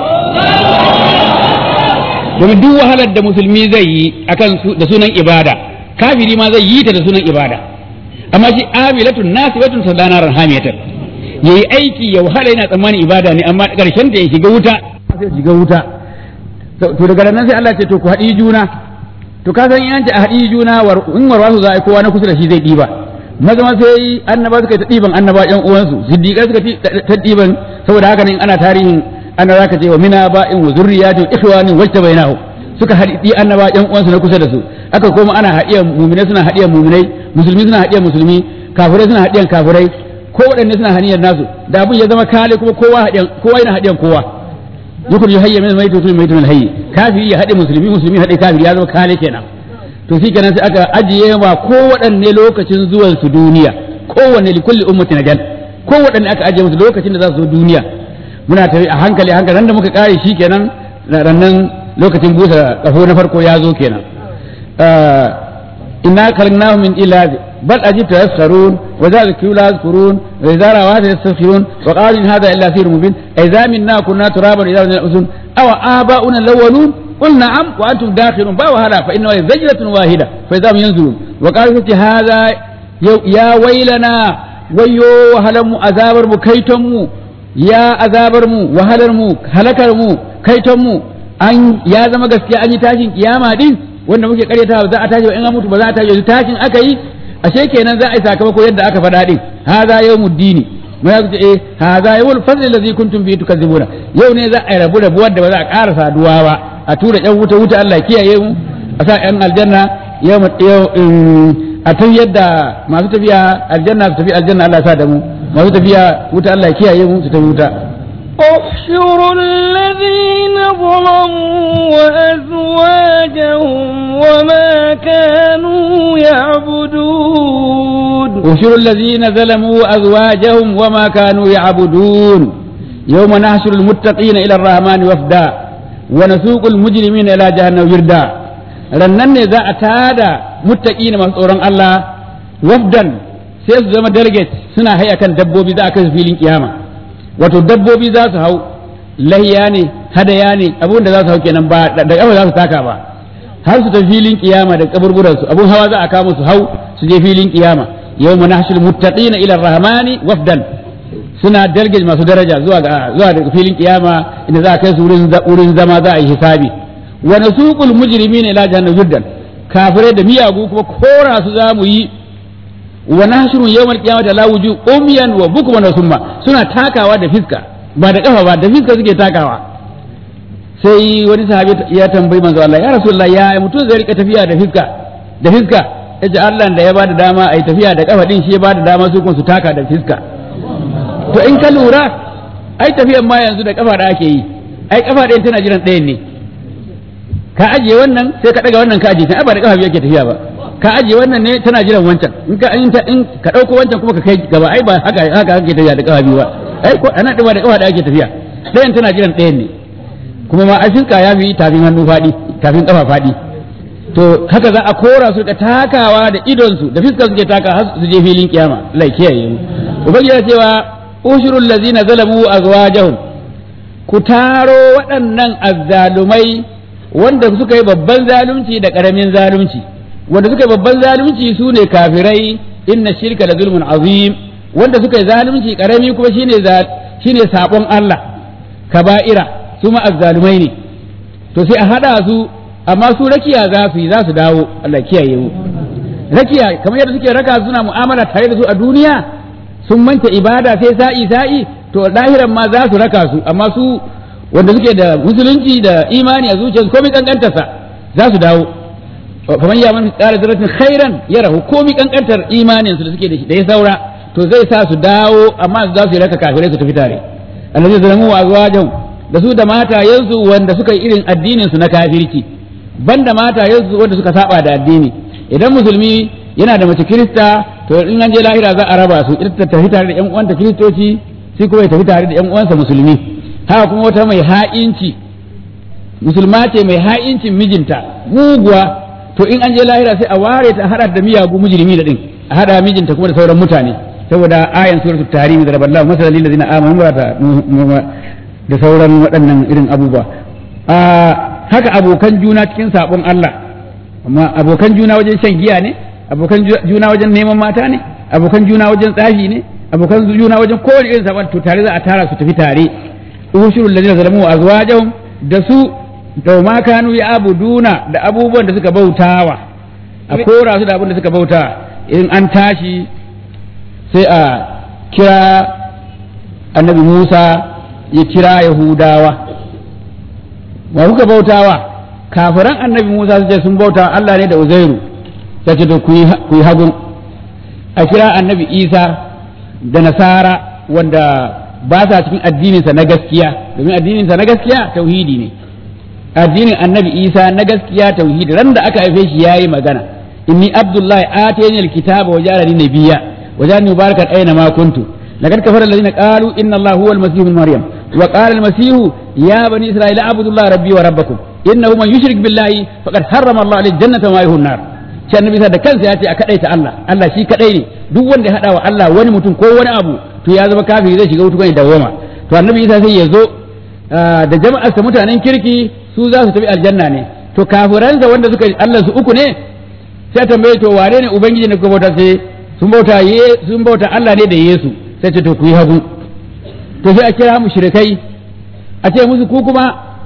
domin duk wahalar da musulmi zai yi akan da sunan ibada kafiri ma zai yi ta da sunan ibada amma shi amilatun nasibatun sadanaran hamiyatan ya yi aiki ya wahala yana tsammanin ibada ne amma ƙarshen da ya shiga wuta sai shiga wuta to daga nan sai Allah ce to ku haɗi juna to ka san yanci a haɗi juna in warwa su za a yi kowa na kusa da shi zai ɗiba maza ma sai annaba suka ta ɗiban annaba ƴan uwansu siddiƙai suka ta ɗiban saboda haka ne ana tarihin annaba ka ce wa mina ba'in wa zurriyatin ikhwanin wajta bainahu suka haɗi annaba ƴan uwansu na kusa da su aka koma ana haɗiyan muminai suna haɗiyan muminai musulmi suna haɗiyan musulmi kafirai suna haɗiyan kafirai ko waɗanne suna haniyar nasu da abin ya zama kale kuma kowa haɗiyan kowa yana haɗiyan kowa yukun yu hayya min maitu min maitu min hayyi kafiri ya haɗe musulmi musulmi haɗe kafiri ya zama kale kenan to shi kenan sai aka ajiye ma ko waɗanne lokacin zuwan su duniya kowanne li kulli ummatin ajal ko waɗanne aka ajiye musu lokacin da za su zo duniya muna tafi a hankali a hankali da muka kare shi kenan rannan lokacin busa kafo na farko ya zo kenan inna khalaqnahu min ilazi بل أجبت يسخرون وإذا ذكروا لا يذكرون وإذا رأوا هذا يستسخرون وقالوا إن هذا إلا سير مبين أإذا منا كنا ترابا إذا من الأذن أو آباؤنا الأولون قل نعم وأنتم داخلون باو هذا فإنه زجرة واحدة فإذا هم ينزلون وقالوا هذا يا ويلنا ويو وهلم أذابر كيتم يا أذابر وهلر هلكر كيتم أن يا زما gaskiya an yi tashin kiyama din wanda muke karyata ba za a tashi ba in an mutu ba za a tashi tashin aka yi ashe kenan za a yi sakamako yadda aka faɗa din hadha yawmud dini mai ce eh hadha yawmul fadl allazi kuntum bihi tukadzibuna yau ne za a rabu rabuwar da ba za a ƙara saduwa ba a tura yan wuta wuta Allah ya kiyaye mu a sa yan aljanna yau a tun yadda masu tafiya aljanna su tafi aljanna Allah ya sa da mu masu tafiya wuta Allah ya kiyaye mu su tafi wuta احشروا الذين ظلموا وأزواجهم وما كانوا يعبدون احشروا الذين ظلموا أزواجهم وما كانوا يعبدون يوم نحشر المتقين إلى الرحمن وفدا ونسوق المجرمين إلى جهنم وردا rannan ne za a tada muttaqina masu tsoron Allah wafdan sai su zama delegate suna haya kan dabbobi za a kai su filin kiyama wato dabbobi za su hau lahiya ne hadaya ne abun da za su hau kenan ba da kafa za su taka ba har su tafi filin kiyama da kaburburan su abun hawa za a kama su hau su je filin kiyama yawma nahshul muttaqina ila rahmani wafdan suna delegate masu daraja zuwa ga zuwa daga filin kiyama inda za a kai su wurin wurin zama za a yi hisabi wa nasuqul mujrimina ila jahannam juddan kafirai da miyagu kuma kora su za mu yi wa nahshuru yawmal qiyamati la wuju umyan wa bukman wa summa suna takawa da fiska ba da kafa ba da fiska suke takawa sai wani sahabi ya tambayi manzo Allah ya rasulullah ya mutum zai rika tafiya da fiska da fiska yace Allah da ya bada dama ai tafiya da kafa din shi ya bada dama su kun su taka da fiska to in ka lura ai tafiyan ma yanzu da kafa da ake yi ai kafa ɗayan tana jiran ɗayan ne ka ajiye wannan sai ka daga wannan ka ajiye ta ba da kafa biyu ake tafiya ba ka ajiye wannan ne tana jiran wancan in ka in in ka dauko wancan kuma ka kai gaba ai ba haka haka ake tafiya da kafa biyu ba ai ko ana da ba da kafa da ake tafiya ɗayan tana jiran ɗayan ne kuma ma afinka ya fi tafin hannu faɗi tafin kafa faɗi to haka za a kora su da takawa da idon su da fiskar suke taka har su je filin kiyama Allah ya kiyaye mu ubangiji ya cewa ushurul ladzina zalamu azwajahum ku taro waɗannan azzalumai wanda suka yi babban zalunci da ƙaramin zalunci wanda suka yi babban zalunci su ne kafirai inna shirka da zulmun azim wanda suka yi zalunci ƙarami kuma shine shine sabon Allah kaba'ira su ma azzalumai ne to sai a hada su amma su rakiya za su yi za su dawo Allah kiyaye mu rakiya kamar yadda suke raka suna mu'amala tare da su a duniya sun manta ibada sai sa'i sa'i to lahiran ma za su raka su amma su wanda suke da musulunci da imani a zuciyarsu komai kankantarsa za su dawo kamar ya man tsara zaratin khairan ya rahu komai kankantar imanin su da suke da shi da ya saura to zai sa su dawo amma za su yi raka kafirai su tafi tare allazi zalamu wa azwajahum da su da matayensu wanda suka yi irin addinin su na kafirci banda matayensu wanda suka saba da addini idan musulmi yana da mace kirista to in an je lahira za a raba su ita ta tafi tare da yan uwanta kiristoci sai kuma ya tafi tare da yan uwansa musulmi haka kuma wata mai ha'inci musulma ce mai ha'incin mijinta muguwa to in an je lahira sai a ware ta hada da miyagu mujrimi da din a hada mijinta kuma da sauran mutane saboda ayan suratul tahrim da raballahu masalan lil ladina amanu wa da sauran waɗannan irin abubuwa a haka abokan juna cikin sabon Allah amma abokan juna wajen shan giya ne abokan juna wajen neman mata ne abokan juna wajen tsafi ne abokan juna wajen kowane irin sabon to tare za a tara su tafi tare ushurul ladina zalamu azwajahum da su da ma kanu ya abuduna da abubuwan da suka bautawa a kora su da abin da suka bauta in an tashi sai a kira annabi Musa ya kira Yahudawa wa kuka bautawa kafiran annabi Musa su ce sun bauta Allah ne da Uzairu sai ce to ku yi hagun a kira annabi Isa da Nasara wanda ba sa cikin addininsa na gaskiya domin addininsa na gaskiya tauhidi ne addinin annabi isa na gaskiya tauhidi ran da aka haife shi yayi magana inni abdullahi atani alkitaba wa ja'alani nabiyya wa ja'alani mubarakan aina ma kuntu laqad kafara alladhina qalu inna allaha huwa almasih ibn maryam wa qala almasih ya bani isra'ila abudullaha rabbi wa rabbakum innahu man yushrik billahi faqad harrama allah alayhi jannata wa ma'ahu an-nar shi annabi da kansa ya ce a kadaita Allah Allah shi kadai ne duk wanda ya hada wa Allah wani mutum ko wani abu to ya zama kafiri zai shiga wuta ne dawoma to annabi Isa sai ya zo da jama'arsa mutanen kirki su za su tafi aljanna ne to kafiransa wanda suka Allah su uku ne sai tambaye to wane ne ubangiji ne kuka bauta sai sun bauta ye sun bauta Allah ne da Yesu sai ce to ku yi hagu to sai a kira mushrikai a ce musu ku kuma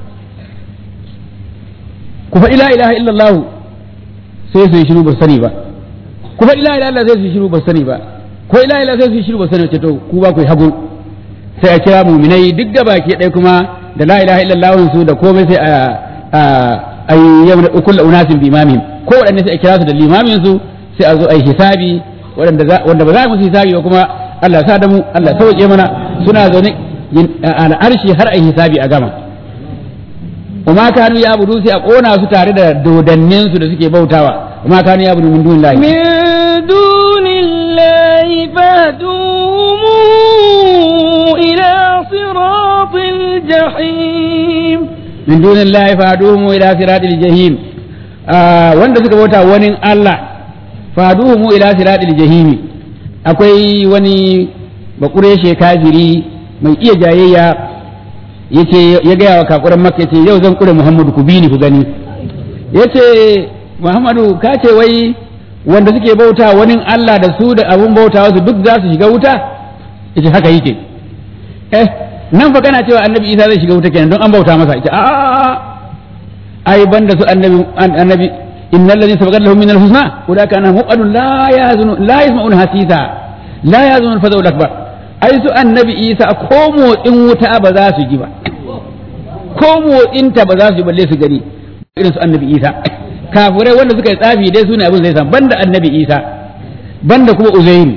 ku fa ila ilaha illallah sai su yi shiru ba sani ba ku fa ila ilaha illallah sai su yi shiru ba sani ba ko ila ila sai su yi shiru ba sani ce to ku ba ku yi hagu sai a kira muminai duk gaba ke ɗaya kuma da la ilaha illallah su da komai sai a a yi yamma kullu unasin bi imamihim ko waɗanne sai a kira su da limamin su sai a zo a yi hisabi wanda ba za a musu hisabi ba kuma Allah sa da mu Allah sauke mana suna zaune al'arshi har a hisabi a gama وما كانوا يعبدون sai a kona su tare da dodannin su da suke bautawa وما كانوا يعبدون من دون الله من دون الله فاهدوهم إلى صراط الجحيم min dunillahi faduhum ila siratil jahim wanda suka bauta wani Allah faduhum ila siratil jahim akwai wani bakureshe kafiri mai iya jayayya yace ya gaya wa kakuran makka yace yau zan kure muhammadu ku bi ni ku gani yace muhammadu ka ce wai wanda suke bauta wani Allah da su da abun bauta su duk za su shiga wuta yace haka yake eh nan fa kana cewa annabi isa zai shiga wuta kenan don an bauta masa ita a ai banda su annabi annabi innal ladhi sabaqat lahum min al-husna ulaka anhum muqadun la yazunu la yasma'un hasisa la yazunu al-fadl akbar ai su annabi isa ko motsin wuta ba za su ji ba ko motsin ta ba za su ji balle su gani irin su annabi isa kafirai wanda suka yi tsafi dai su ne abin zai san banda annabi isa banda kuma uzairu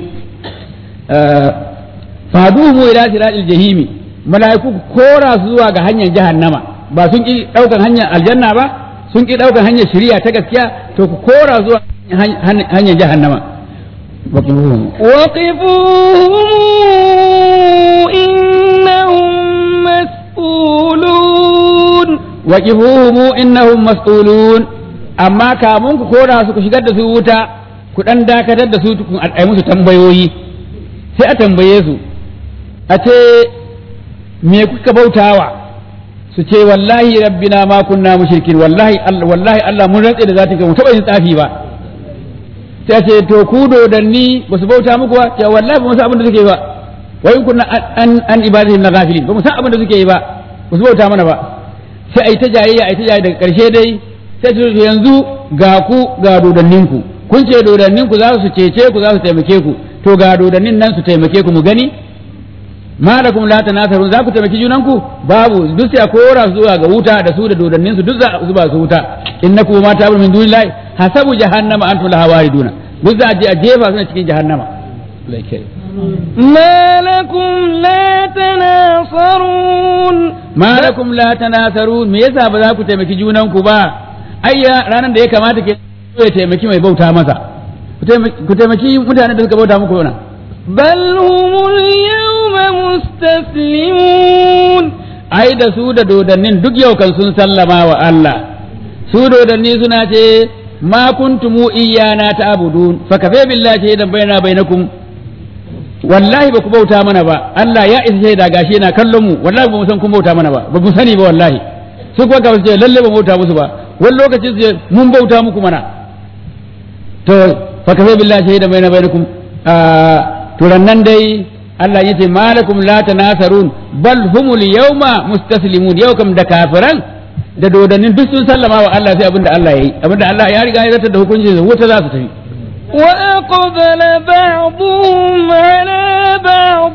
faduhu ila siratil jahimi mala'iku kora su zuwa ga hanyar jahannama ba sun ki daukan hanyar aljanna ba sun ki daukan hanyar shari'a ta gaskiya to ku kora zuwa hanyar jahannama وقفوهم إنهم مسؤولون waqifuhum innahum mas'ulun amma kamun ku kora su ku shigar da su wuta ku dan dakatar da su tukun ai musu tambayoyi sai a tambaye su a ce me kuka bautawa su ce wallahi rabbina ma kunna mushrikin wallahi Allah wallahi Allah mun rantse da zati mu taba yin tsafi ba sai a ce to ku dodanni ba su bauta muku ba ce wallahi ba mu san abin da suke yi ba wa in kunna an an ibadihim na ghafilin ba mu san abin da suke yi ba ba su bauta mana ba sai ai ta jayayya ai ta jayayya daga karshe dai sai su ce yanzu ga ku ga dodanninku kun ce dodanninku za su cece ku za su taimake ku to ga dodannin nan su taimake ku mu gani malakum la tanasarun za ku taimaki junanku babu duk sai a kora su zuwa ga wuta da su da dodannin su duk za su ba su wuta innakum ma ta'budu min dunillahi hasabu jahannama antum laha wariduna duk za a je a jefa su cikin jahannama ما لكم لا تناصرون ma lakum la tanasarun me yasa ba za ku taimaki junanku ba ayya ranar da ya kamata ke ya taimaki mai bauta masa ku taimaki- ku taimaki mutanen da suka bauta muku yana بل هم اليوم مستسلمون ai da su da dodannin duk yau kan sun sallama wa Allah su dodanni suna ce ma kuntumu iyana ta'budun fa kafa billahi shahidan baina bainakum wallahi ba ku bauta mana ba Allah ya isa shaida gashi yana kallon mu wallahi ba mu san kun bauta mana ba ba mu sani ba wallahi su kuwa ga su ce lalle ba mu bauta musu ba wani lokaci su ce mun bauta muku mana to fa kafa billahi shahidan baina bainakum to nan dai Allah yace malakum la tanasarun bal humul yawma mustaslimun yau kam da kafiran da dodannin duk sun sallama wa Allah sai abinda Allah yayi abinda Allah ya riga ya zartar da hukuncin sa wuta za su tafi وأقبل بعضهم على بعض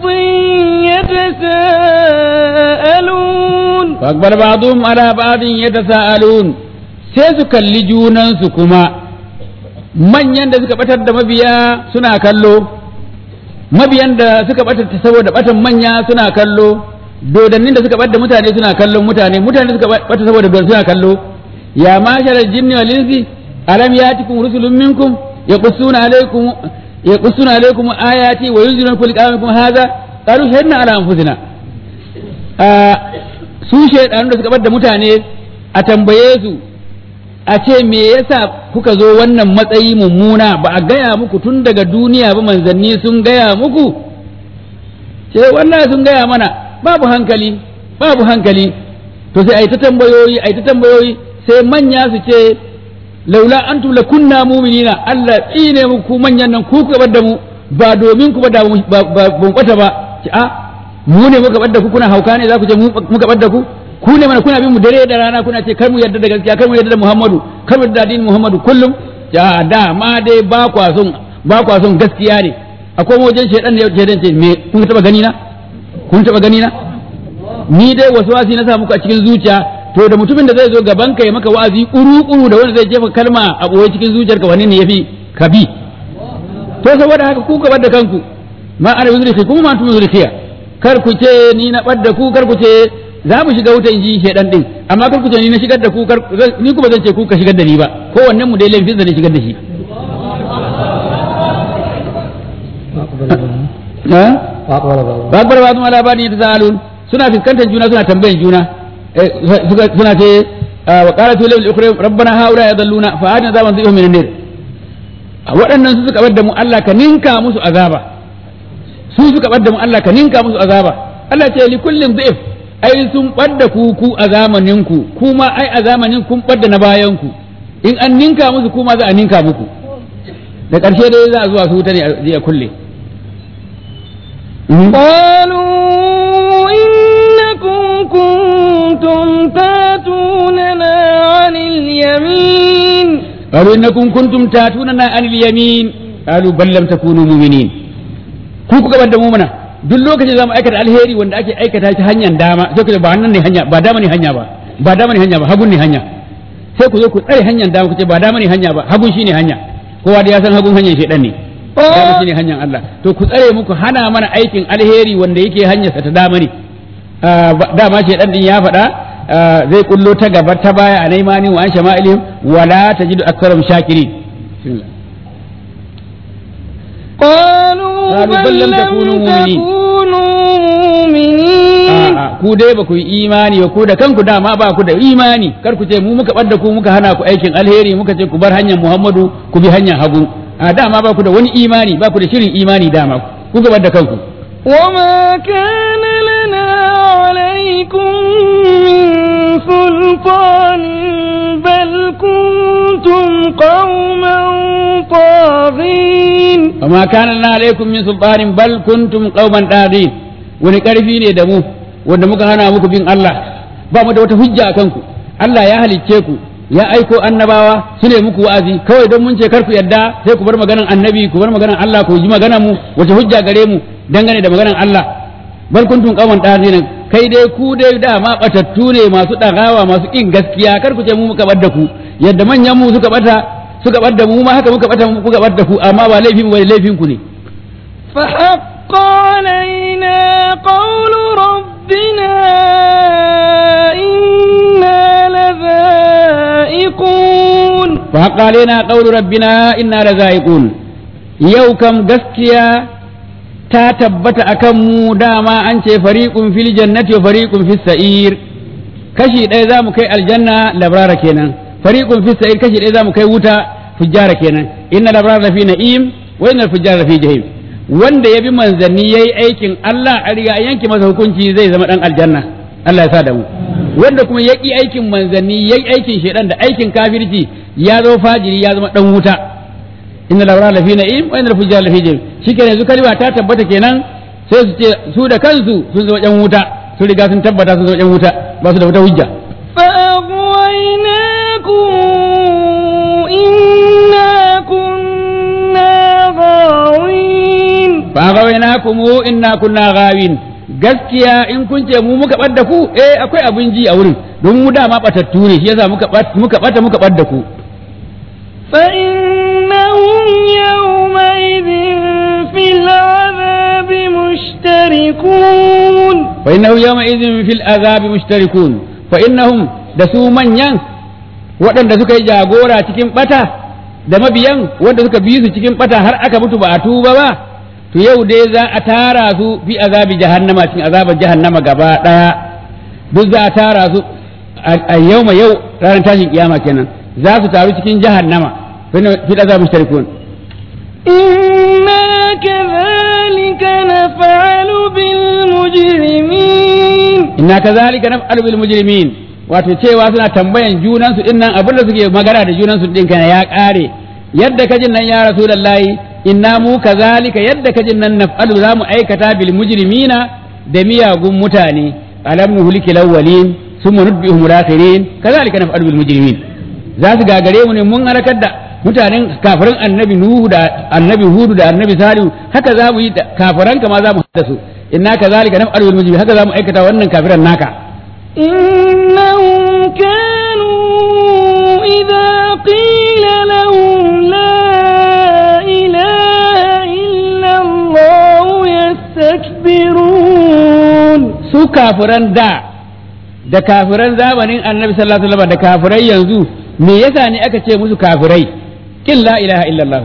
يتساءلون fa akbar ba'dhum ala ba'din yatasaalun sai su kalli junan su kuma manyan da suka batar da mabiya suna kallo mabiyan da suka batar saboda batan manya suna kallo dodannin da suka bada mutane suna kallon mutane mutane suka bata saboda dodanni suna kallo ya mashara jinni wal insi alam yatikum rusulun minkum yaqussuna alaykum yaqussuna alaykum ayati wa yunziluna kulli qawmikum hadha qalu shahidna ala anfusina Ah, su shaidanu da suka bar da mutane a tambaye su a ce me yasa kuka zo wannan matsayi mummuna ba a gaya muku tun daga duniya ba manzanni sun gaya muku ce wallahi sun gaya mana babu hankali babu hankali to sai ai ta tambayoyi ai ta tambayoyi sai manya su ce laula antum lakunna mu'minina Allah tsine muku manyan nan ku kuka bar da mu ba domin ku ba da mu- ba ba ban kwata ba ce a mu ne muka bar da ku kuna hauka ne za ku ce mu muka bar da ku ku ne mana kuna bin mu dare da rana kuna ce kar mu yarda da gaskiya kar mu yarda da Muhammadu kar mu yarda da addinin Muhammadu kullum ya da ma dai ba kwa son ba kwa son gaskiya ne akwai wajen shedan ne shedan ce me kun taba gani na kun taba gani na ni dai waswasi na sa muku a cikin zuciya to da mutumin da zai zo gaban ka ya maka wa'azi kuru-kuru da wanda zai jefa kalma a boye cikin zuciyarka wani ne yafi ka bi to saboda haka ku ka bar da kanku ma ana yuzriki kuma ma antum yuzrikiya kar ku ce ni na ɓadda ku kar ku ce za mu shiga wutan ji shedan din amma kar ku ce ni na shigar da ku kar ni kuma zan ce ku ka shigar da ni ba kowannen mu dai laifin da ne shigar da shi ha ba bar ba kuma labari ta zalun suna fuskantar juna suna tambayan juna suna ce wa qalat lil ukhra rabbana haula yadalluna fa adna zaman zai min nar waɗannan su suka bar da mu Allah ka ninka musu azaba su suka bar da mu Allah ka ninka musu azaba Allah ce li kullin dhif ai sun ɓadda ku ku a zamanin ku kuma ai a zamanin kun ɓadda na bayan ku in an ninka musu kuma za a ninka muku da ƙarshe dai za a zuwa su wuta ne a kulle قالوا إنكم كنتم تاتوننا عن اليمين قالوا إنكم كنتم تاتوننا عن اليمين قالوا بل لم تكونوا مؤمنين ku kuka bar da mu mana duk lokacin zamu aikata alheri wanda ake aikata shi hanyar dama sai ku ce ba nan ne hanya ba dama ne hanya ba ba dama ne hanya ba hagun ne hanya sai ku zo ku tsare hanyar dama ku ce ba dama ne hanya ba hagun shine hanya kowa da ya san hagun hanyar shedan ne dama shine hanyar Allah to ku tsare muku hana mana aikin alheri wanda yake hanyar sa ta dama ne dama shedan din ya faɗa zai kullo ta gaba ta baya a naimani wa an shama'ilihim wala tajidu aktharum shakirin قالوا قالوا بل بل لم لم تكونوا مؤمنين. تكونوا مؤمنين A'a, ku dai ba ku yi imani ba ku da kanku dama ba ku da imani kar ku ce mu muka ɓadda ku muka hana ku aikin alheri muka ce ku bar hanyar Muhammadu ku bi hanyar hagu a dama ba ku da wani imani ba ku da shirin imani dama ku ga da kanku وما كان لنا عليكم من سلطان بل كنتم قوما طاغين amma kana lana alaikum min sultanin bal kuntum qauman dadin wani karfi ne da mu wanda muka hana muku bin Allah ba mu da wata hujja a kanku Allah ya halicce ku ya aiko annabawa su ne muku wa'azi kawai don mun ce kar ku yadda sai ku bar maganan annabi ku bar maganan Allah ku ji maganan mu wace hujja gare mu dangane da maganan Allah bal kuntum qauman dadin kai dai ku dai dama batattu ne masu dagawa masu kin gaskiya kar ku ce mu muka bar da ku yadda manyan mu suka bata suka bar da mu ma haka muka bata muka bar da ku amma ba laifin ba laifin ku ne فحق علينا قول ربنا إنا لذائقون فحق علينا قول ربنا إنا لذائقون yau kam gaskiya ta tabbata akan mu dama an ce fariqun fil jannati wa fariqun fis sa'ir kashi ɗaya za mu kai aljanna labrara kenan fariqun fis sa'ir kashi ɗaya za mu kai wuta fujjara kenan inna labrara fi na'im wa inna fujjara fi jahim wanda ya bi manzanni yayi aikin Allah a riga yanke masa hukunci zai zama dan aljanna Allah ya sa da mu wanda kuma ya ƙi aikin manzanni yayi aikin shedan da aikin kafirci ya zo fajiri ya zama dan wuta inna labra lafi na'im wa inna fujjar lafi jahim shikenan yanzu kalma ta tabbata kenan sai su ce su da kansu sun zama yan wuta sun riga sun tabbata sun zama yan wuta ba su da wata hujja فأغويناكم إنا كنا غاوين fa gawainakum inna kunna gawin gaskiya in kun ce mu muka bar da ku eh akwai abin ji a wurin don mu dama batattu ne shi yasa muka bat- muka bata muka bar da ku فإنهم يومئذ في العذاب مشتركون fa innahu yawma idhin fil azabi mushtarikun fa innahum da su manyan waɗanda suka yi jagora cikin bata da mabiyan wanda suka bi su cikin bata har aka mutu ba a tuba ba to yau dai za a tara su fi azabi jahannama cikin azabar jahannama gaba daya duk za a tara su a yau ma yau ranar tashin kiyama kenan za su taru cikin jahannama fa innahu fil azabi mushtarikun إنا كذلك نفعل بالمجرمين inna kazalika naf'alu bil mujrimin wato cewa suna tambayan junan su dinnan abin da suke magana da junan su din kana ya kare yadda kajin nan ya rasulullahi inna mu kazalika yadda kajin nan naf'alu zamu aikata bil mujrimina da miyagun mutane alam nuhliki lawwalin summa nutbihum lakhirin kazalika naf'alu bil mujrimin za su gagare mu ne mun halakar da mutanen kafirin annabi nuhu da annabi hudu da annabi salihu haka za mu yi da kafiran kama za mu hada su inna kazalika naf'alu bil mujrimin haka za mu aikata wannan kafiran naka إنهم كانوا إذا قيل لهم لا إله إلا الله kafiran da da kafiran zamanin annabi sallallahu alaihi wasallam da kafirai yanzu me yasa ne aka ce musu kafirai kin la ilaha illallah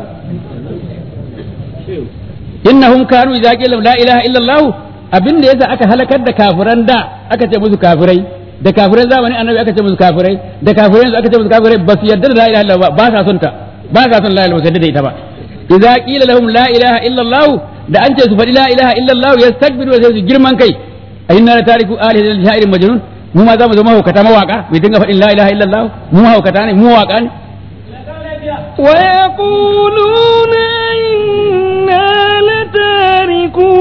innahum kanu idza qila la ilaha illallah abinda yasa aka halakar da kafiran da aka ce musu kafirai da kafiran zamanin annabi aka ce musu kafirai da kafirai yanzu aka ce musu kafirai ba su yarda da la ilaha illallah ba sa son ta ba sa son la ilaha illallah da ita ba idza qila lahum la ilaha illallah da an ce su faɗi la ilaha illallah yastakbiru sai su girman kai inna la tariku alihi lil sha'irin majnun mu ma za mu zama mahaukata mawaka mai dinga faɗin la ilaha illallah mu mahaukata ne mu mawaka ne ويقولون إنا لتاركو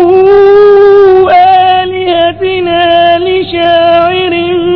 آلهتنا لشاعر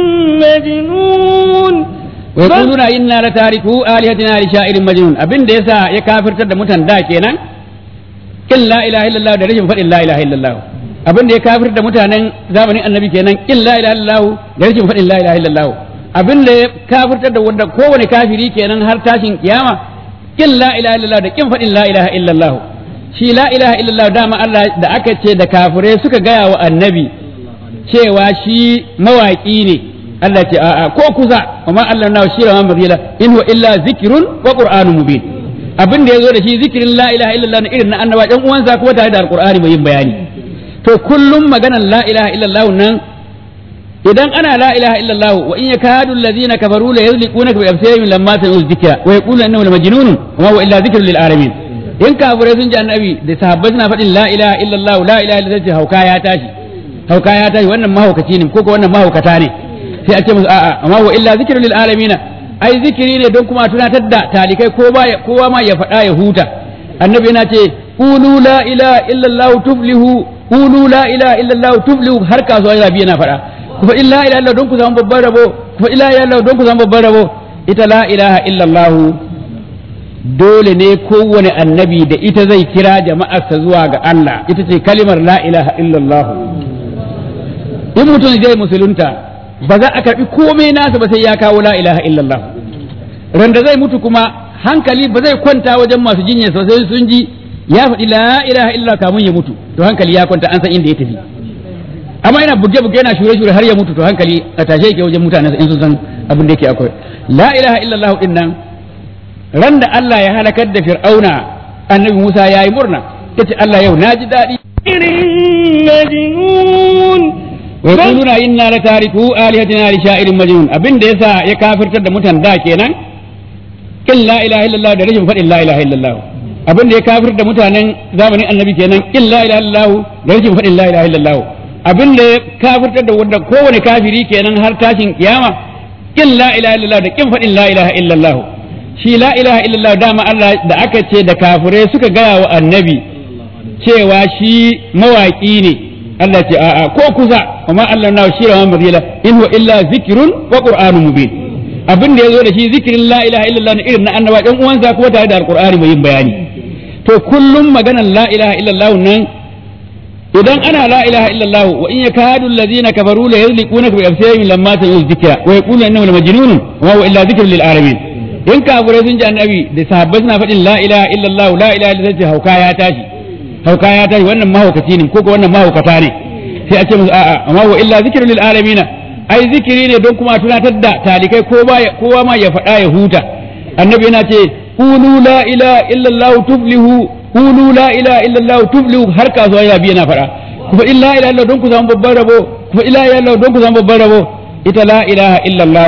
مجنون ويقولون إنا لتاركو آلهتنا لشاعر مجنون أبن ديسا يكافر تد متن دا kenan kin la ilaha illallah da rashin faɗin la ilaha illallah abin da ya kafir da mutanen zamanin annabi kenan kin la ilaha illallah da rashin faɗin la ilaha illallah abin da ya kafirtar da wanda kowane kafiri kenan har tashin kiyama kin la ilaha illallah da kin faɗin la ilaha illallah shi la ilaha illallah dama Allah da aka ce da kafirai suka gaya wa annabi cewa shi mawaƙi ne Allah ce a'a ko kusa amma Allah na shi rawan bazila in huwa illa zikrun wa qur'anun mubin abin da yazo da shi zikirin la ilaha illallah na irin na annaba ɗan uwansa kuma tare da alqur'ani mai yin bayani to kullum maganan la ilaha illallah nan idan ana la ilaha illallah wa in yakadu alladhina kafaru la yuzliqunaka bi absarihim lamma sami'u dhikra wa yaquluna innahu lamajnun wa huwa illa dhikrun lil alamin in kafirai sun ji annabi da sahabbai suna faɗin la ilaha illallah la ilaha illallah hauka ya tashi hauka ya tashi wannan mahaukaci ne ko ko wannan mahaukata ne sai a ce musu a'a amma wa illa zikrun lil alamin ai zikiri ne don kuma tunatar da talikai ko ba kowa ma ya faɗa ya huta annabi yana ce qulu la ilaha illallah tuflihu qulu la ilaha illallah tuflihu har kasuwa rabi yana faɗa ku fa illa ilaha illallah don ku samu babban rabo ku fa illa ilaha illallah don ku samu babban rabo ita la ilaha illallah dole ne kowane annabi da ita zai kira jama'arsa zuwa ga Allah ita ce kalimar la ilaha illallah in mutum zai musulunta ba za a karbi komai nasa ba sai ya kawo la ilaha illallah randa zai mutu kuma hankali ba zai kwanta wajen masu jinya sosai sun ji ya faɗi la ilaha illallah kamun ya mutu to hankali ya kwanta an san inda ya tafi amma yana buge buge yana shure shure har ya mutu to hankali a tashe yake wajen mutane in sun san abin da yake akwai la ilaha illallah din nan ran da Allah ya halakar da fir'auna annabi Musa yayi murna tace Allah yau naji daɗi مجنون ويقولون إنا لتاركو آلهتنا لشاعر مجنون أبن ديسا يكافر تد متن دا كينا كل لا إله إلا الله درجة فإن لا إله إلا الله أبن دي كافر تد متن زمن النبي كينا كل لا إله إلا الله درجة فإن لا إله إلا الله أبن دي كافر تد ودى كون كافري كينا هر تاشن قيامة كل لا إله إلا الله كم فإن لا إله إلا الله shi la ilaha illallah dama Allah da aka ce da kafirai suka gaya wa annabi cewa shi mawaƙi ne Allah ce a'a ko kusa amma Allah na shi rawan mazila in huwa illa zikrun wa qur'anun mubin abin da yazo da shi zikirin la ilaha illallah na irin na annaba ɗan uwansa kuma tare da alqur'ani mai yin bayani to kullum maganan la ilaha illallah nan idan ana la ilaha illallah wa in yakadu alladhina kafaru la yuzliqunaka bi absarihim lamma sami'u dhikra wa yaquluna innahu lamajnun wa huwa illa dhikrun lil alamin in kafirai sun ji annabi da sahabbai suna faɗin la ilaha illallah la ilaha illallah hauka ya tashi hauka ya tashi wannan mahaukaci ne ko ko wannan mahaukata ne sai a ce musu a'a amma wa illa zikrun lil alamin ai zikiri ne don kuma tunatar da talikai ko ba kowa ma ya faɗa ya huta annabi yana ce qulu la ilaha illallah tuflihu qulu la ilaha illallah tuflihu har kasuwa ya biya na faɗa ku fa illa ilaha illallah don ku samu babban rabo ku fa illa ilaha illallah don ku samu babban rabo ita la ilaha illallah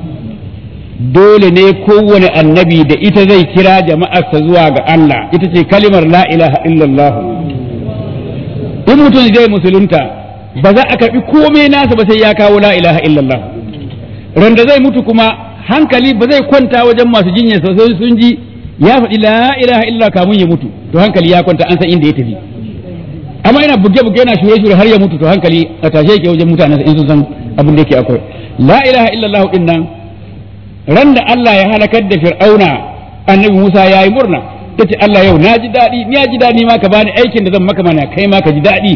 dole ne kowane annabi da ita zai kira jama'arsa zuwa ga Allah ita ce kalimar la ilaha illallah in mutum zai musulunta ba za a karbi komai nasa ba sai ya kawo la ilaha illallah randa zai mutu kuma hankali ba zai kwanta wajen masu jinya sosai sun ji ya faɗi la ilaha illallah kamun ya mutu to hankali ya kwanta an san inda ya tafi amma yana buge buge yana shure shure har ya mutu to hankali a tashe yake wajen mutane in sun san abin da yake akwai la ilaha illallah din nan ran da Allah ya halakar da fir'auna annabi Musa ya yi murna ta ce Allah yau na ji daɗi ni ji daɗi ma ka bani aikin da zan maka mana kai ma ka ji daɗi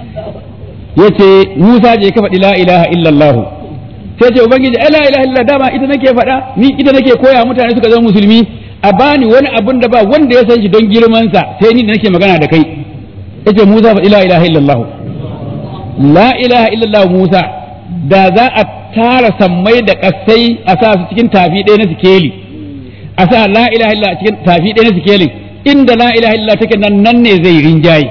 ya ce Musa je ka faɗi la ilaha illallah sai ce ubangiji la ilaha illallah dama ita nake faɗa ni ita nake koya mutane suka zama musulmi a bani wani abun da ba wanda ya san shi don girmansa sai ni da nake magana da kai yace Musa faɗi la ilaha illallah la ilaha illallah Musa da za a tara sammai da kasai a sa su cikin tafi ɗaya na sikeli a sa la ilaha illallah cikin tafi ɗaya na sikelin inda la ilaha illallah take nan nan ne zai rinjaye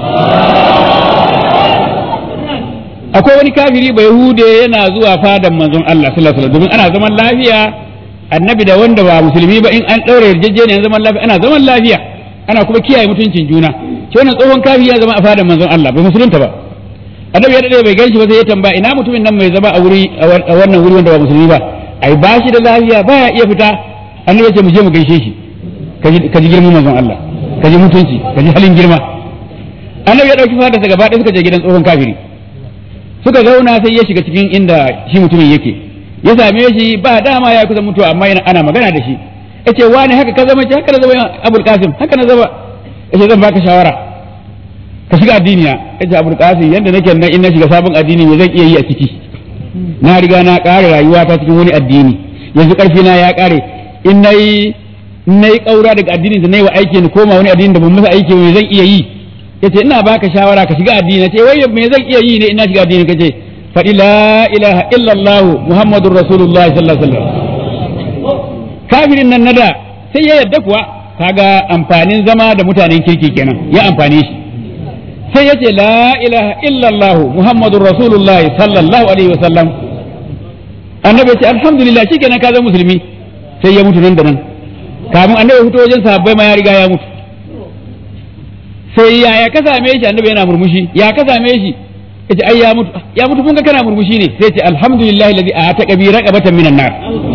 akwai wani kafiri bai hude yana zuwa fadan manzon Allah sallallahu alaihi wasallam domin ana zaman lafiya annabi da wanda ba musulmi ba in an ɗaura yarjejeniyar zaman lafiya ana zaman lafiya ana kuma kiyaye mutuncin juna shi wannan tsohon kafiri ya zama a fadan manzon Allah bai musulunta ba annabi ya dade bai ganshi ba sai ya tambaya ina mutumin nan mai zama a wuri a wannan wuri wanda ba musulmi ba ai ba shi da lafiya baya iya fita annabi ya ce mu je mu gaishe shi ka ji girman manzon Allah ka ji mutunci ka ji halin girma annabi ya dauki fadarsa gaba ɗaya suka je gidan tsohon kafiri suka zauna sai ya shiga cikin inda shi mutumin yake ya same shi ba dama ya kusa mutuwa amma yana ana magana da shi yace wani haka ka zama ce haka na zama Abul Qasim haka na zama yace zan baka shawara ka shiga addini na yace Abul Qasim yanda nake nan in na shiga sabon addini me zan iya yi a ciki na riga na ƙare rayuwa ta cikin wani addini yanzu ƙarfi na ya ƙare in nayi in nayi ƙaura daga addinin da nayi wa aiki ni koma wani addini da ban masa aiki me zan iya yi yace ina baka shawara ka shiga addini nace wai me zan iya yi ne ina shiga addini kace faɗi la ilaha illallah muhammadur rasulullah sallallahu alaihi wasallam kafirin nan nada sai ya yadda kuwa kaga amfanin zama da mutanen kirki kenan ya amfane shi sai ya ce la ilaha illallah muhammadur rasulullah sallallahu alaihi wasallam annabi ce alhamdulillah shikenan ka zama musulmi sai ya mutu nan da nan kamun annabi fito wajen sahabbai ma ya riga ya mutu sai ya ya ka same shi annabi yana murmushi ya ka same shi yace ai ya mutu ya mutu kun ga kana murmushi ne sai ce alhamdulillah alladhi ataka bi raqabatan minan nar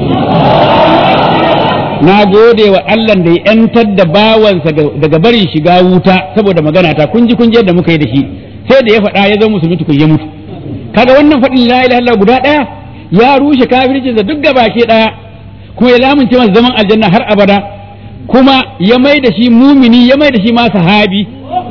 na gode wa Allah da ya ‘yantar da bawansa daga barin shiga wuta saboda magana ta kun ji kun ji yadda muka yi da shi sai da ya faɗa ya zama musulmi tukun ya mutu kaga wannan faɗin la ilaha illallah guda ɗaya ya rushe kafirci da duk gabake ɗaya kuma ya lamunce masa zaman aljanna har abada kuma ya mai da shi mumini ya mai da shi ma sahabi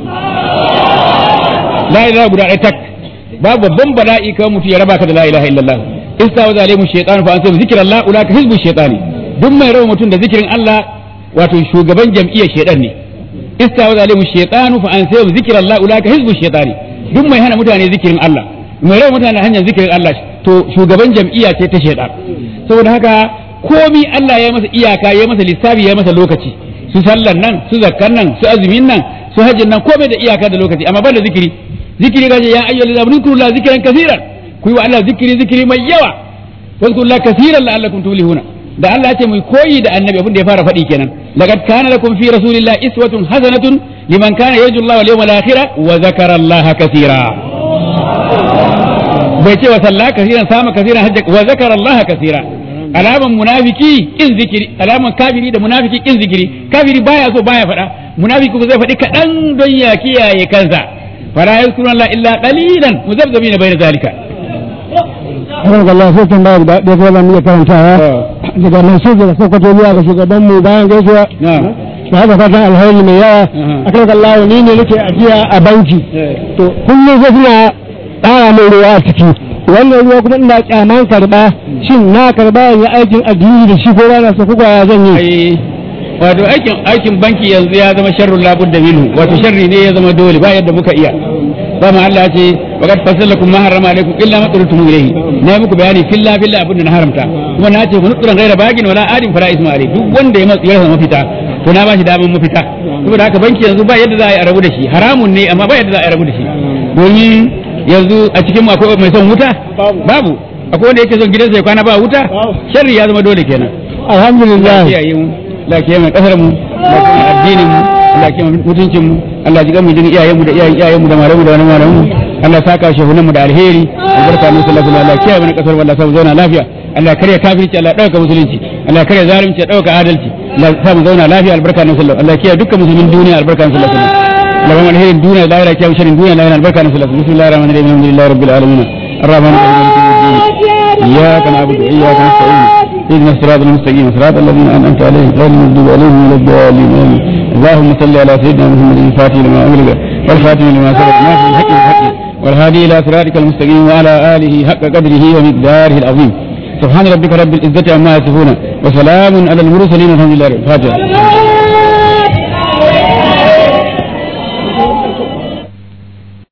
la ilaha guda ɗaya tak babu babban bala'i kawai mutu ya raba ka da la ilaha illallah istawa zalimu shaytan fa ansa zikrallah ulaka hizbu shaytani duk mai rawa mutum da zikirin Allah wato shugaban jam'iyyar shaidan ne istawa zalimu shaytanu fa an sayu zikrallah ulaka hizbu shaytani duk mai hana mutane zikirin Allah mai rawa mutane hanyar zikirin Allah to shugaban jam'iyya ce ta shaidan saboda haka komi Allah ya masa iyaka ya masa lissafi ya masa lokaci su sallan nan su zakkan nan su azumin nan su hajjin nan komai da iyaka da lokaci amma banda zikiri zikiri gaje ya ayyuhal ladina amanu la zikran kaseeran ku yi wa Allah zikiri zikiri mai yawa wazkurullaha kaseeran la'allakum tuflihuna da Allah ya ce mu koyi da annabi abin da ya fara faɗi kenan laqad kana lakum fi rasulillahi iswatun hasanatun liman kana yarju Allah wal yawmal akhir wa zakara Allah kaseera bai ce wa sallah kaseeran sama kaseeran hajja wa zakara Allah kaseera alaman munafiki in zikiri alaman kafiri da munafiki in zikiri kafiri baya so baya faɗa munafiki kuma zai faɗi kaɗan don ya kiyaye kansa fara yazkuruna Allah illa qalilan muzabzabina bayna zalika Har Allah sai tun babu da ɗaya zan iya karantawa daga nan sai da sokoto zuwa ga shugaban mu bayan gaisuwa na'am da haka fatan alheri mai yawa akan Allah ni ne nake ajiya a banki to kullum sai suna ƙara min ruwa a ciki wannan ruwa kuma ina kyaman karba shin na karba ya aikin addini da shi ko ba na so ko ya zan yi ai wato aikin aikin banki yanzu ya zama sharrun labud da minhu wato sharri ne ya zama dole ba yadda muka iya dama Allah ya ce wa qad fasalakum ma harrama alaykum illa ma turtum ilayhi na yi muku bayani filla filla abin da na haramta kuma na ce munuturan ghaira bagin wala adin fara isma alayhi duk wanda ya matsu ya mafita to na bashi daman mafita saboda haka banki yanzu ba yadda za a yi a rabu da shi haramun ne amma ba yadda za a yi a rabu da shi domin yanzu a cikin mu akwai mai son wuta babu akwai wanda yake son gidansa ya kwana ba wuta sharri ya zama dole kenan alhamdulillah kiyaye mu Allah kiyaye mu kasar mu Allah kiyaye addinin mu Allah kiyaye mutuncin mu Allah ji mu jin iyayen mu da iyayen iyayen mu da malamu da wani malamu Allah saka shehunan mu da alheri albarka mu sallallahu alaihi Allah kiyaye mu kasar Allah sa mu zauna lafiya Allah kare kafirci Allah dauka musulunci Allah kare zalunci ya dauka adalci Allah sa mu zauna lafiya albarka mu sallallahu Allah kiyaye dukkan musulmin duniya albarka mu sallallahu alaihi Allah mu alherin duniya da lahira kiyaye sharrin duniya lahira albarka mu sallallahu bismillahir rahmanir rahim alhamdulillahi rabbil alamin الرحمن الرحيم إياك نعبد وإياك نستعين اهدنا الصراط المستقيم صراط الذين أنعمت عليهم غير المغضوب عليهم ولا الضالين آمين اللهم صل على سيدنا محمد الفاتح لما أغلق والخاتم لما سبق ناصر الحق بالحق والهادي إلى صراطك المستقيم وعلى آله حق قدره ومقداره العظيم سبحان ربك رب العزة عما يصفون وسلام على المرسلين والحمد لله رب الفاتحة